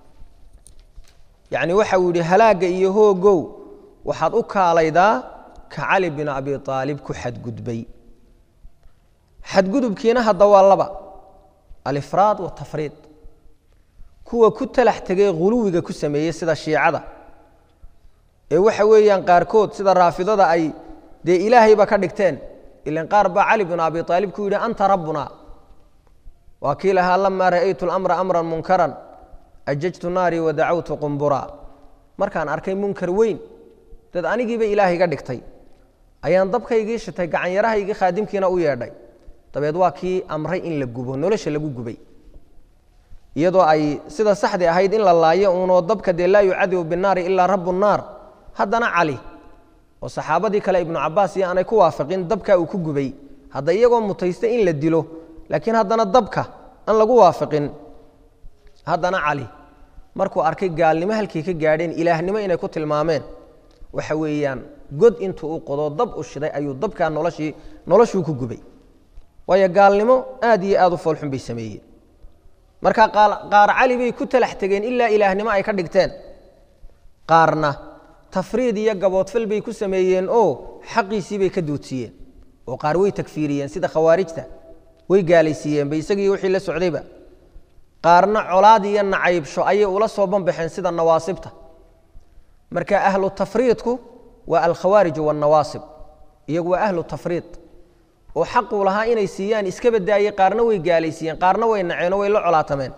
yacni waxa uu yidhi halaagga iyo hoogow waxaad u kaalaydaa ka cali bin abi aalib ku xadgudbay xadgudubkiina hadda waa laba alifraad watafriid kuwa ku talax tegay huluwiga ku sameeyey sida shiicada ee waxa weeyaan qaarkood sida raafidada ay dee ilaahayba ka dhigteen ilan qaar baa cali bin abi aalib ku yidhi anta rabbuna waa kii lahaa lamaa ra'aytu lamra amran munkaran ajajtu naarii wadacawtu qumbura markaan arkay munkar weyn dad anigiiba ilaahay ga dhigtay ayaan dabkaygii shitay gacanyarahaygii khaadimkiina u yeedhay dabeed waa kii amray in la gubo nolosha lagu gubay iyadoo ay sida saxdi ahayd in la laayo uunoo dabka dee laa yucadibu binaari ilaa rabu nnaar haddana cali oo saxaabadii kale ibnu cabaas iyo aanay ku waafaqin dabka uu ku gubay hadda iyagoo mutaystay in la dilo laakiin haddana dabka aan lagu waafaqin haddana cali markuu arkay gaalnimo halkay ka gaadheen ilaahnimo inay ku tilmaameen waxa weeyaan god intuu u qodo dab u shiday ayuu dabkaa noloshii noloshuu ku gubay waayo gaalnimo aad iyo aad u foolxun bay sameeyeen marka qaar cali bay ku talax tegeen ilaa ilaahnimo ay ka dhigteen qaarna tafriid iyo gaboodfal bay ku sameeyeen oo xaqiisii bay ka duudsiyeen oo qaar way tagfiiriyeen sida khawaarijta way gaalaysiiyeenba isagii wixii la socdayba qaarna colaad iyo nacaybsho ayay ula soo banbaxeen sida nawaasibta marka ahlu tafriidku waa alkhawaarij wاnawaasib iyagu waa ahlu tafriid oo xaquu lahaa inay siiyaan iska badaayey qaarna way gaalaysiiyeen qaarna way naceenoo way la colaatameen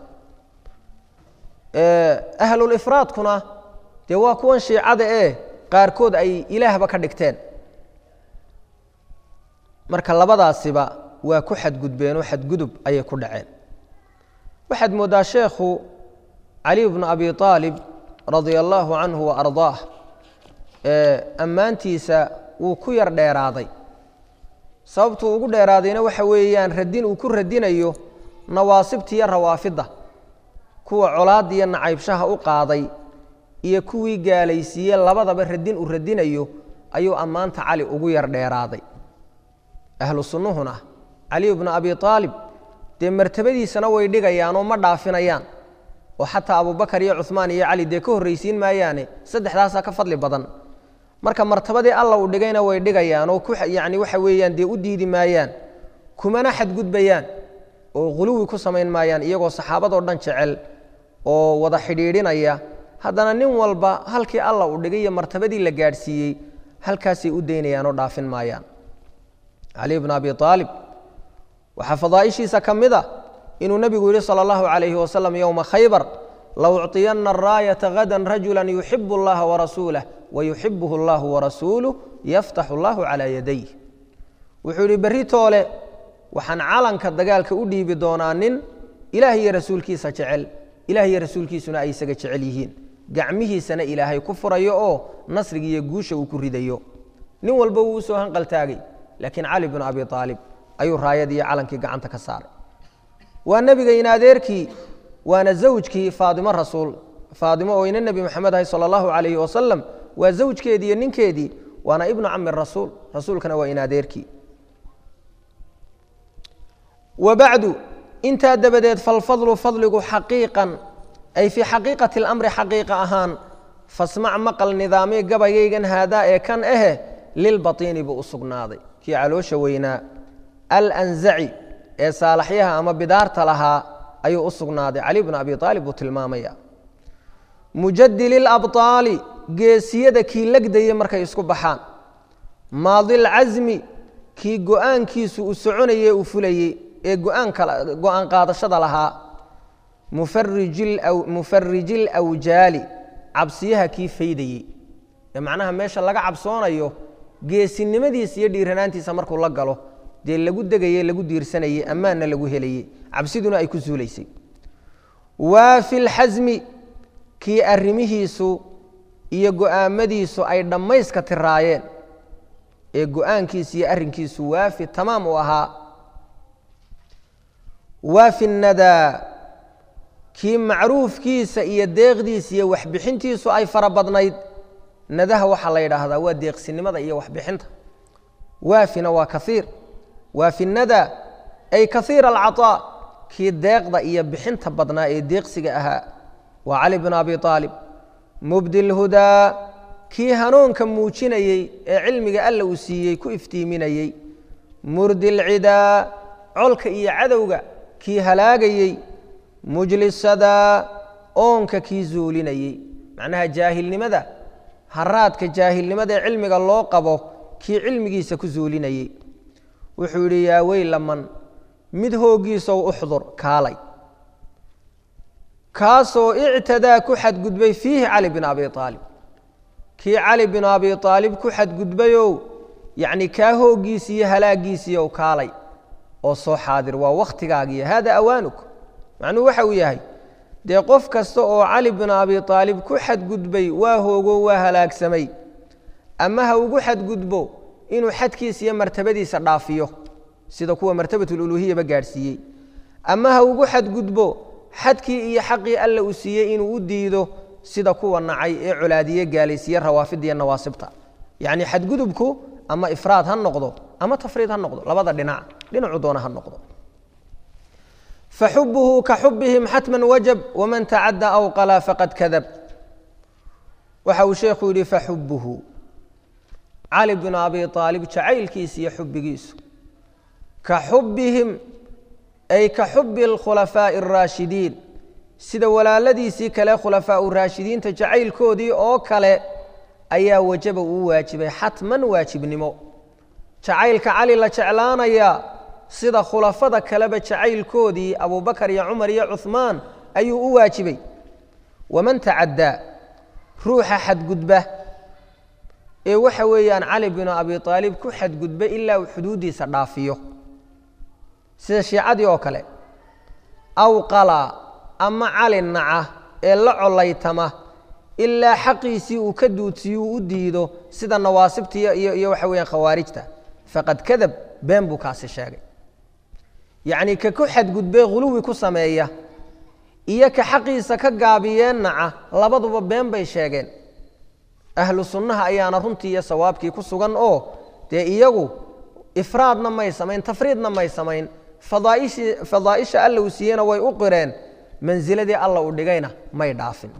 ahlulifraadkuna dee waa kuwan shiicada ee qaarkood ay ilaahba ka dhigteen marka labadaasiba waa ku xadgudbeenoo xadgudub ayay ku dhaceen waxaad mooddaa sheekhu cali bnu abi aalib radia allaahu canhu wa ardaah ammaantiisa wuu ku yar dheeraaday sababtuu ugu dheeraadayna waxa weeyaan radin uu ku radinayo nawaasibtiiyo rawaafidda kuwa colaadda iyo nacaybshaha u qaaday iyo kuwii gaalaysiiye labadaba radin uu radinayo ayuu ammaanta cali ugu yar dheeraaday ahlu sunnuhuna cali bnu abi aalib dee martabadiisana way dhigayaanoo ma dhaafinayaan oo xataa abubakar iyo cumaan iyo cali dee ka horraysiin maayaane saddexdaasaa ka fadli badan marka martabadii alla uu dhigayna way dhigayaan oo yani waxa weeyaan dee u diidi maayaan kumana xadgudbayaan oo huluwi ku samayn maayaan iyagoo saxaabadoo dhan jecel oo wada xidhiidhinaya haddana nin walba halkii alla uu dhigay iyo martabadii la gaadhsiiyey halkaasay u daynayaan oo dhaafin maayaan cali bn abi aalib waxaa fadaaishiisa ka mid a inuu nebigu yihi salى اllahu عalayhi wasalam yowma khaybar laucطiyana araayata hada rajula yuxib اllaha warasuulah wayuxibhu اllahu warasuuluh yaftaxu اllahu calى yadayh wuxuu yihi berri toole waxaan calanka dagaalka u dhiibi doonaa nin ilaah iyo rasuulkiisa jecel ilah iyo rasuulkiisuna ay isaga jecel yihiin gacmihiisana ilaahay ku furayo oo nasriga iyo guusha uu ku ridayo nin walba wuu usoo hanqaltaagay laakiin cali bnu abi aalib ayuu raayadii calankii gacanta ka saaray waa nebiga in adeerkii waana zawjkii faadimo rasuul faadimo oo ina nebi maxamed ahay sala allahu calayhi wasalam waa zawjkeedii iyo ninkeedii waana ibnu cami rasuul rasuulkana waa in adeerkii wa bacdu intaa dabadeed falfadlu fadligu xaqiiqan ay fii xaqiiqati اlamri xaqiiqa ahaan fasmac maqal nidaami gabayaygan haadaa ee kan ahe lilbatiini buu u sugnaaday kii caloosha weynaa alanzaci ee saalaxyaha ama bidaarta lahaa ayuu u sugnaaday cali bnu abi aalib buu tilmaamaya mujadili labطaali geesiyada kii legdaya markay isku baxaan maadi lcasmi kii go-aankiisu u soconayey uu fulayey ee go-aan qaadashada lahaa mufariji lwjaali cabsiyaha kii faydayey ee macnaha meesha laga cabsoonayo geesinimadiisa iyo dhiiranaantiisa markuu la galo dee lagu degaye lagu diirsanayey ammaanna lagu helayey cabsiduna ay ku suulaysay waafi lxasmi kii arrimihiisu iyo go-aamadiisu ay dhammayska tiraayeen ee go-aankiisu iyo arrinkiisu waafi tamaam u ahaa waafi nadaa kii macruufkiisa iyo deeqdiisa iyo waxbixintiisu ay fara badnayd nadaha waxaa la yidhaahdaa waa deeqsinimada iyo waxbixinta waafina waa kaiir waafi nada ay kaiir alcaطaa kii deeqda iyo bixinta badnaa ee deeqsiga ahaa waa cali bn abi aalib mubdi lhudaa kii hanuunka muujinayey ee cilmiga alla uu siiyey ku iftiiminayey murdi lcidaa colka iyo cadowga kii halaagayey mujlisadaa oonka kii zuulinayey macnaha jaahilnimada haraadka jaahilnimada ee cilmiga loo qabo kii cilmigiisa ku zuulinayey wuxuu yidhi yaa weylaman mid hooggiisow uxdur kaalay kaasoo ictadaa ku xadgudbay fiihi cali bin abi aalib kii cali bin abi aalib ku xadgudbayow yacni kaa hooggiisi iyo halaaggiisiiyow kaalay oo soo xaadir waa wakhtigaagiiyo hada awaanuk macnuhu waxa uu yahay dee qof kasta oo cali bin abi aalib ku xadgudbay waa hoogo waa halaagsamay ama ha ugu xadgudbo inuu xadkiisa iyo martabadiisa dhaafiyo sida kuwa martabatululuhiyaba gaadhsiiyey ama ha ugu xadgudbo xadkii iyo xaqii alla uu siiyey inuu u diido sida kuwa nacay ee colaadiye gaalaysiiye rawaafida iyo nawaasibta yacni xadgudubku ama ifraad ha noqdo ama tafriid ha noqdo labada dhinac dhinacu doona ha noqdo faxubuhu ka xubihim xatma wajab waman tacadda aw qalaa faqad kadab waxa uu sheekhu yidhi faxubuhu cali binu abi aalib jacaylkiisa iyo xubigiisu ka xubihim ay ka xubi alkhulafaaءi اraashidiin sida walaaladiisii kale khulafaa raashidiinta jacaylkoodii oo kale ayaa wajaba uu waajibay xatman waajibnimo jacaylka cali la jeclaanayaa sida khulafada kaleba jacaylkoodii abubakar iyo cumar iyo cuhmaan ayuu u waajibay waman tacaddaa ruuxa xadgudba ee waxa weeyaan cali binu abi aalib ku xadgudba ilaa uu xuduuddiisa dhaafiyo sida shiicadii oo kale aw qalaa ama cali naca ee la collaytama ilaa xaqiisii uu ka duudsiyo uu u diido sida nawaasibta iyo iyo waxa weeyaan khawaarijta faqad kadab been buu kaasi sheegay yacnii ka ku xadgudbee khuluwi ku sameeya iyo ka xaqiisa ka gaabiyeen naca labaduba been bay sheegeen ahlu sunnaha ayaana runtii iyo sawaabkii ku sugan oo dee iyagu ifraadna may samayn tafriidna may samayn fadaaishii fadaa'isha alla uu siiyeyna way u qireen mansiladii alla uu dhigayna may dhaafin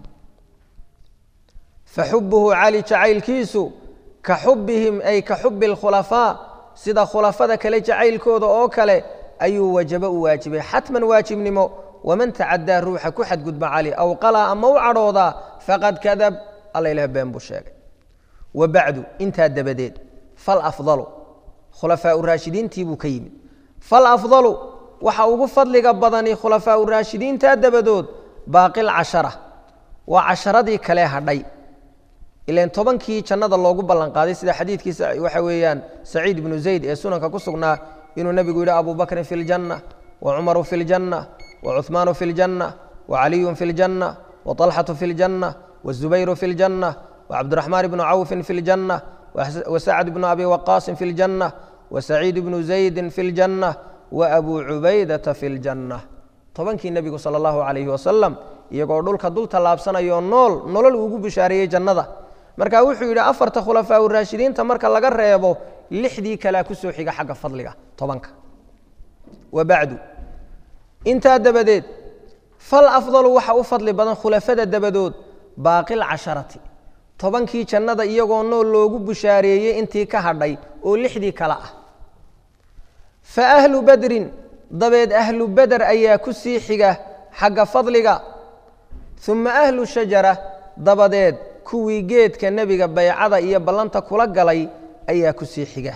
faxubuhu cali jacaylkiisu ka xubihim ay ka xubi اlkhulafaa sida khulafada kale jacaylkooda oo kale ayuu wajabo u waajibay xatman waajibnimo waman tacadaa ruuxa ku xadgudba cali aw qalaa ama u cadhoodaa faqad kadab alla ilaah been buu sheegay wa bacdu intaa dabadeed falafdalu khulafaa raashidiintii buu ka yimid falafdalu waxa ugu fadliga badani khulafaa raashidiintaa dabadood baaqi lcashara waa casharadii kale hadhay ilan tobankii jannada loogu ballanqaaday sida xadiidkiisa waxa weeyaan saciid ibnu zayd ee sunanka ku sugnaa inuu nebigu yidhi abu bakrin fi ljanna wa cumaru fi ljanna wa cuhmaanu fi ljanna wa caliyun fi ljanna wa طalxatu fi ljanna wazubayru fi ljanna wa cabdiraxmaan ibnu cawfin fi ljanna wa sacd ibnu abi waqaasin fi ljanna wa saciid ibnu zaydin fi ljanna wa abu cubaydata fi ljanna tobankii nebigu sala allahu calayhi wasalam iyagoo dhulka dul tallaabsanayoo nool nolol ugu bishaareeyey jannada marka wuxuu yidhi afarta khulafaa raashidiinta marka laga reebo lixdii kalea ku soo xiga xagga fadliga tobanka wa bacdu intaa dabadeed fal afdalu waxa u fadli badan khulafada dabadood baaqil casharati tobankii jannada iyagoo nool loogu bushaareeyey intii ka hadhay oo lixdii kale ah fa ahlu badrin dabeed ahlu beder ayaa ku sii xiga xagga fadliga uma ahlu shajara dabadeed kuwii geedka nebiga baycada iyo ballanta kula galay ayaa ku sii xiga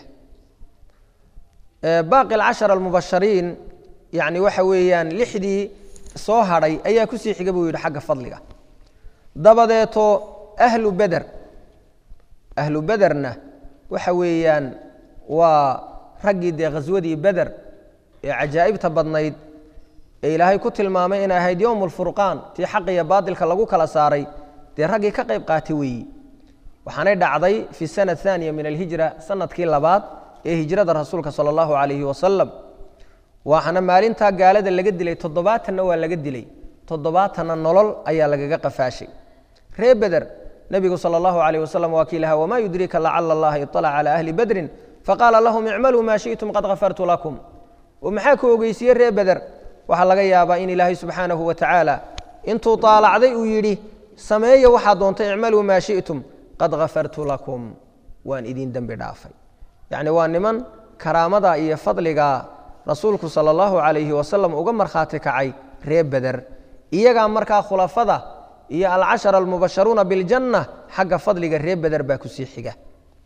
baaqi alcashara almubashariin yacni waxa weeyaan lixdii soo hadhay ayaa ku sii xiga buu yidhi xagga fadliga dabadeeto ahlu beder ahlu bederna waxa weeyaan waa raggii dee khaswadii beder ee cajaa'ibta badnayd ee ilaahay ku tilmaamay inay ahayd yowm alfurqaan tii xaq iyo baatilka lagu kala saaray dee raggii ka qayb qaatay weeyi waxaanay dhacday fi sana aaniya min alhijra sanadkii labaad ee hijrada rasuulka sala allahu calayhi wasalam waxaana maalintaa gaalada laga dilay toddobaatanna waa laga dilay toddobaatanna nolol ayaa lagaga qafaashay ree beder nebigu sala allahu calayh wasalam waa kii lahaa wamaa yudriika lacala allaha iطalaca cala ahli badrin faqaala lahum icmaluu maa shi'tum qad kafartu lakum oo maxaa ku ogeysiiyey ree beder waxaa laga yaabaa in ilaahay subxaanahu wa tacaala intuu taalacday uu yidhi sameeya waxaa doontay icmaluu maa shi'tum qad kafartu lakum waan idin dembi dhaafay yacni waa niman karaamada iyo fadliga rasuulku sala allahu calayhi wasalam uga markhaati kacay ree beder iyagaa markaa khulafada iyo alcashara almubasharuuna biljanna xagga fadliga ree beder baa ku sii xiga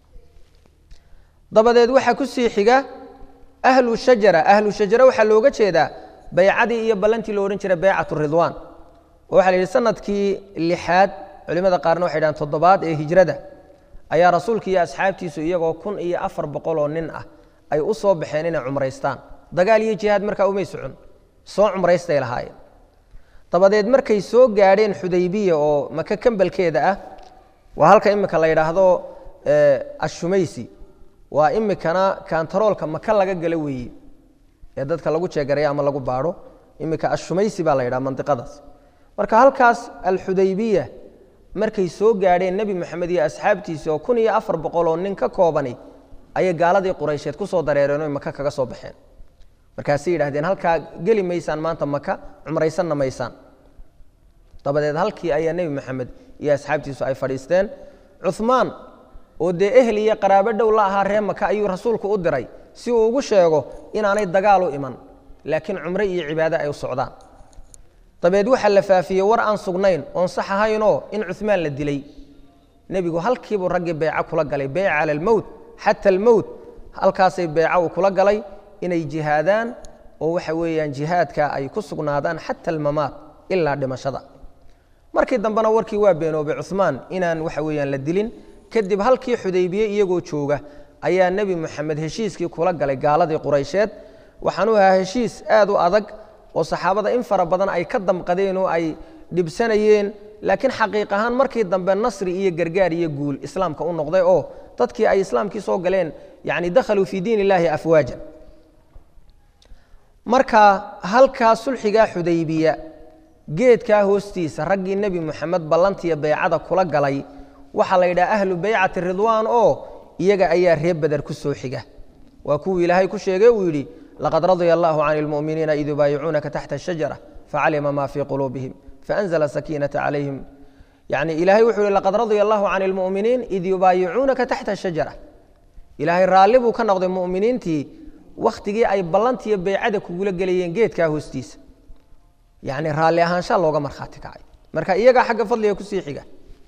dabadeed waxaa ku sii xiga ahlu shajara ahlu shajara waxaa looga jeedaa baycadii iyo ballantii lo odhan jiray baycat ridwaan oo waxa la yidhi sanadkii lixaad culimada qaarna waxay dhahan toddobaad ee hijrada ayaa rasuulka iyo asxaabtiisu iyagoo kun iyo afar boqol oo nin ah ay u soo baxeen inay cumraystaan dagaal iyo jihaad markaa umay socon soo cumraystay lahaayeen dabadeed markay soo gaadheen xudaybiya oo maka kambalkeeda ah waa halka imika la yidhaahdo ashumaysi waa imikana kantaroolka maka laga gala weeye ee dadka lagu jeegaraya ama lagu baadho imika ashumaysi baa la yidhaha mandiqadaas marka halkaas alxudaybiya markay soo gaadheen nebi moxamed iyo asxaabtiisi oo kun iyo afar boqol oo nin ka koobani ayay gaaladii quraysheed ku soo dareereen o maka kaga soo baxeen markaasay yidhahdeen halkaa geli maysaan maanta maka cumraysanna maysaan dabadeed halkii ayaa nebi moxamed iyo asxaabtiisu ay fadhiisteen cumaan oo dee ehel iyo qaraabo dhow la ahaa ree maka ayuu rasuulku u diray si uu ugu sheego inaanay dagaal u iman laakiin cumre iyo cibaado ay u socdaan dabeed waxaa la faafiyey war aan sugnayn oon sax ahaynoo in cumaan la dilay nebigu halkiibuu raggii beeco kula galay beyca cala almowt xata almowt halkaasay beeco uu kula galay inay jihaadaan oo waxa weeyaan jihaadka ay ku sugnaadaan xata almamaat ilaa dhimashada markii dambena warkii waa beenoobay cumaan inaan waxa weeyaan la dilin kadib halkii xudaybiye iyagoo jooga ayaa nebi moxamed heshiiskii kula galay gaaladii quraysheed waxaanuu ahaa heshiis aad u adag oo saxaabada in fara badan ay ka damqadeen oo ay dhibsanayeen laakiin xaqiiq ahaan markii dambe nasri iyo gargaar iyo guul islaamka u noqday oo dadkii ay islaamkii soo galeen yani dakhaluu fii diin illaahi afwaajan marka halkaa sulxigaa xudaybiya geedkaa hoostiisa raggii nebi moxamed ballantiiyo beycada kula galay waxaa la yidhaha ahlu beycati ridwaan oo iyaga ayaa reer beder ku soo xiga waa kuwuu ilaahay ku sheegay uu yidhi laqad radia allahu can lmu'miniina id yubaayicuunaka taxta ashajara facalima ma fii quluubihim faanzla sakiinata calayhim yani ilahay wuxuu yihi laqad radia allahu can lmu'miniin id yubaayicuunaka taxta ashajara ilaahay raalli buu ka noqday mu'miniintii wakhtigii ay ballantiiyo beycada kugula gelayeen geedkaa hoostiisa yani raalli ahaanshaa looga markhaati kacay marka iyagaa xagga fadliga kusii xiga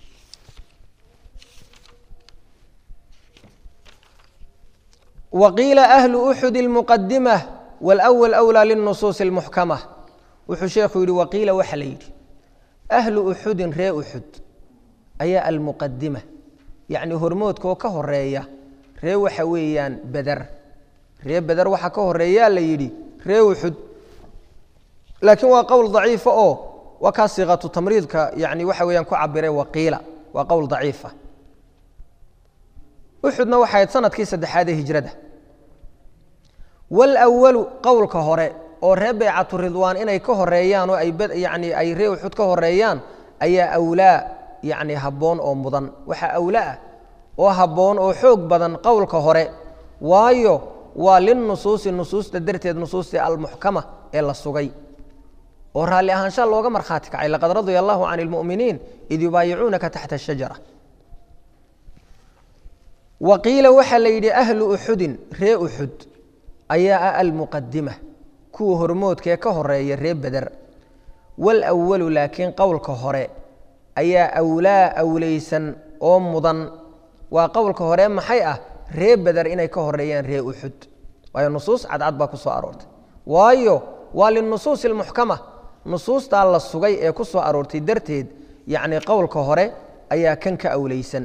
waqiila ahlu uxud اlmuqadimة wاlأwl أwlى liلnusuuص اlmuxkamة wuxuu sheekhu yidhi waqiila waxa la yidhi ahlu uxudin ree uxud ayaa almuqadima yacni hormoodkaoo ka horeeya ree waxa weeyaan beder ree beder waxa ka horeeyaa la yidhi ree uxud laakiin waa qowl daciifa oo waa kaa siiqatu tamriidka yani waxa weeyaan ku cabiray waqiila waa qowl daciifa uxudna waxay ahayd sanadkii saddexaad ee hijrada walawalu qowlka hore oo ree beycatu ridwaan inay ka horeeyaan oo ay yani ay ree uxud ka horeeyaan ayaa awlaa yani habboon oo mudan waxaa awla ah oo habboon oo xoog badan qowlka hore waayo waa linnusuusi nusuusta darteed nusuustii almuxkama ee la sugay oo raalli ahaanshaa looga markhaati kacay laqad radia allahu can lmu'miniin id yubaayicuunaka taxta ashajara wa qiila waxaa la yidhi ahlu uxudin ree uxud ayaa ah almuqadima kuwa hormoodkaee ka horeeya ree beder walawalu laakiin qowlka hore ayaa awlaa awlaysan oo mudan waa qowlka hore maxay ah ree beder inay ka horeeyaan ree uxud waayo nusuus cadcad baa ku soo aroortay waayo waa linusuusi almuxkama nusuustaa la sugay ee ku soo aroortay darteed yacni qowlka hore ayaa kan ka awlaysan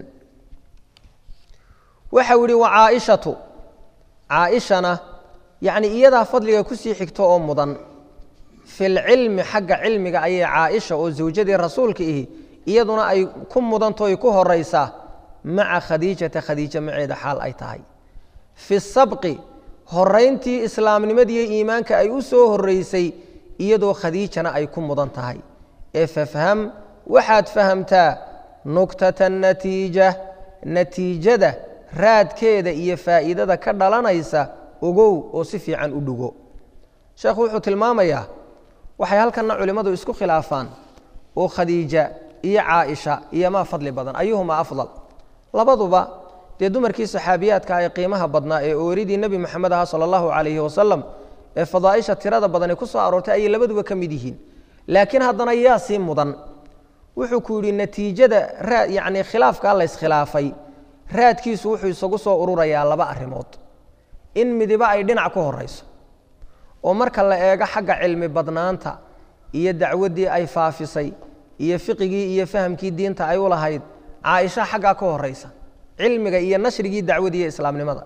waxau yihi wa caaishatu caaishana yacni iyadaa fadliga kusii xigto oo mudan filcilmi xagga cilmiga ayay caaisha oo zawjadii rasuulka ihi iyaduna ay ku mudanto ay ku horaysaa maca khadiijata khadiija maceeda xaal ay tahay fi sabqi horayntii islaamnimadiiyo iimaanka ay u soo horeysay iyadoo khadiijana ay ku mudan tahay ee fafham waxaad fahamtaa nuktata natiija natiijada raadkeeda iyo faa'iidada ka dhalanaysa ogow oo si fiican u dhugo sheekhu wuxuu tilmaamayaa waxay halkanna culimmadu isku khilaafaan oo khadiija iyo caaisha iyo maa fadli badan ayuhuma afdal labaduba dee dumarkii saxaabiyaadka ee qiimaha badnaa ee ooridii nebi moxamed aha sala allahu calayhi wasalam ee fadaaisha tirada badani ku soo aroortay ayay labaduba ka mid yihiin laakiin haddana yaa sii mudan wuxuu ku yidhi natiijada raa yacni khilaafkaa la yskhilaafay raadkiisu wuxuu isagu soo ururayaa laba arrimood in midiba ay dhinac ku horayso oo marka la eego xagga cilmi badnaanta iyo dacwaddii ay faafisay iyo fiqigii iyo fahamkii diinta ay u lahayd caaisha xaggaa ka horaysa cilmiga iyo nashrigii dacwadii iyo islaamnimada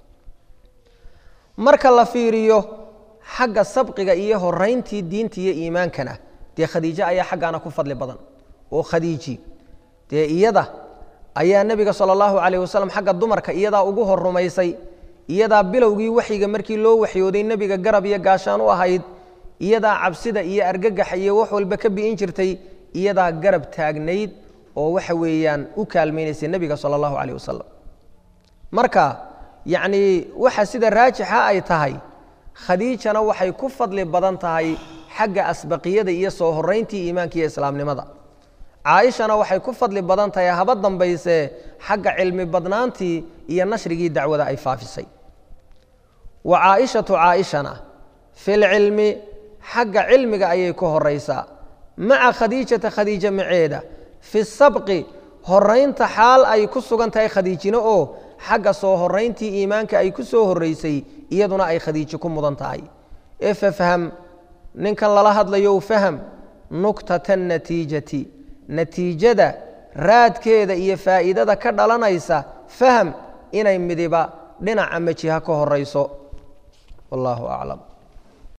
marka la fiiriyo xagga sabqiga iyo horayntii diinta iyo iimaankana dee khadiijo ayaa xaggaana ku fadli badan oo khadiiji dee iyada ayaa nebiga sala allahu calayh wasalam xagga dumarka iyadaa ugu hor rumaysay iyadaa bilowgii waxyiga markii loo waxyooday nebiga garab iyo gaashaan u ahayd iyadaa cabsida iyo argagaxa iyo wax walba ka bi'in jirtay iyadaa garab taagnayd oo waxa weeyaan u kaalmaynaysay nebiga sala allahu calayh wasalam marka yacnii waxa sida raajixa ay tahay khadiijana waxay ku fadli badan tahay xagga asbaqiyada iyo soo horayntii iimaanka iyo islaamnimada caaishana waxay ku fadli badan tahay haba dambayse xagga cilmi badnaantii iyo nashrigii dacwada ay faafisay wa caaishatu caaishana filcilmi xagga cilmiga ayay ku horaysaa maca khadiijata khadiija maceeda fi sabqi horaynta xaal ay ku sugan tahay khadiijino oo xagga soo horayntii iimaanka ay ku soo horeysay iyaduna ay khadiijo ku mudan tahay ee fafham ninkan lala hadlayo faham nuktata natiijati natiijada raadkeeda iyo faa'iidada ka dhalanaysa faham inay midiba dhinaca majiha ka horayso wallaahu aclam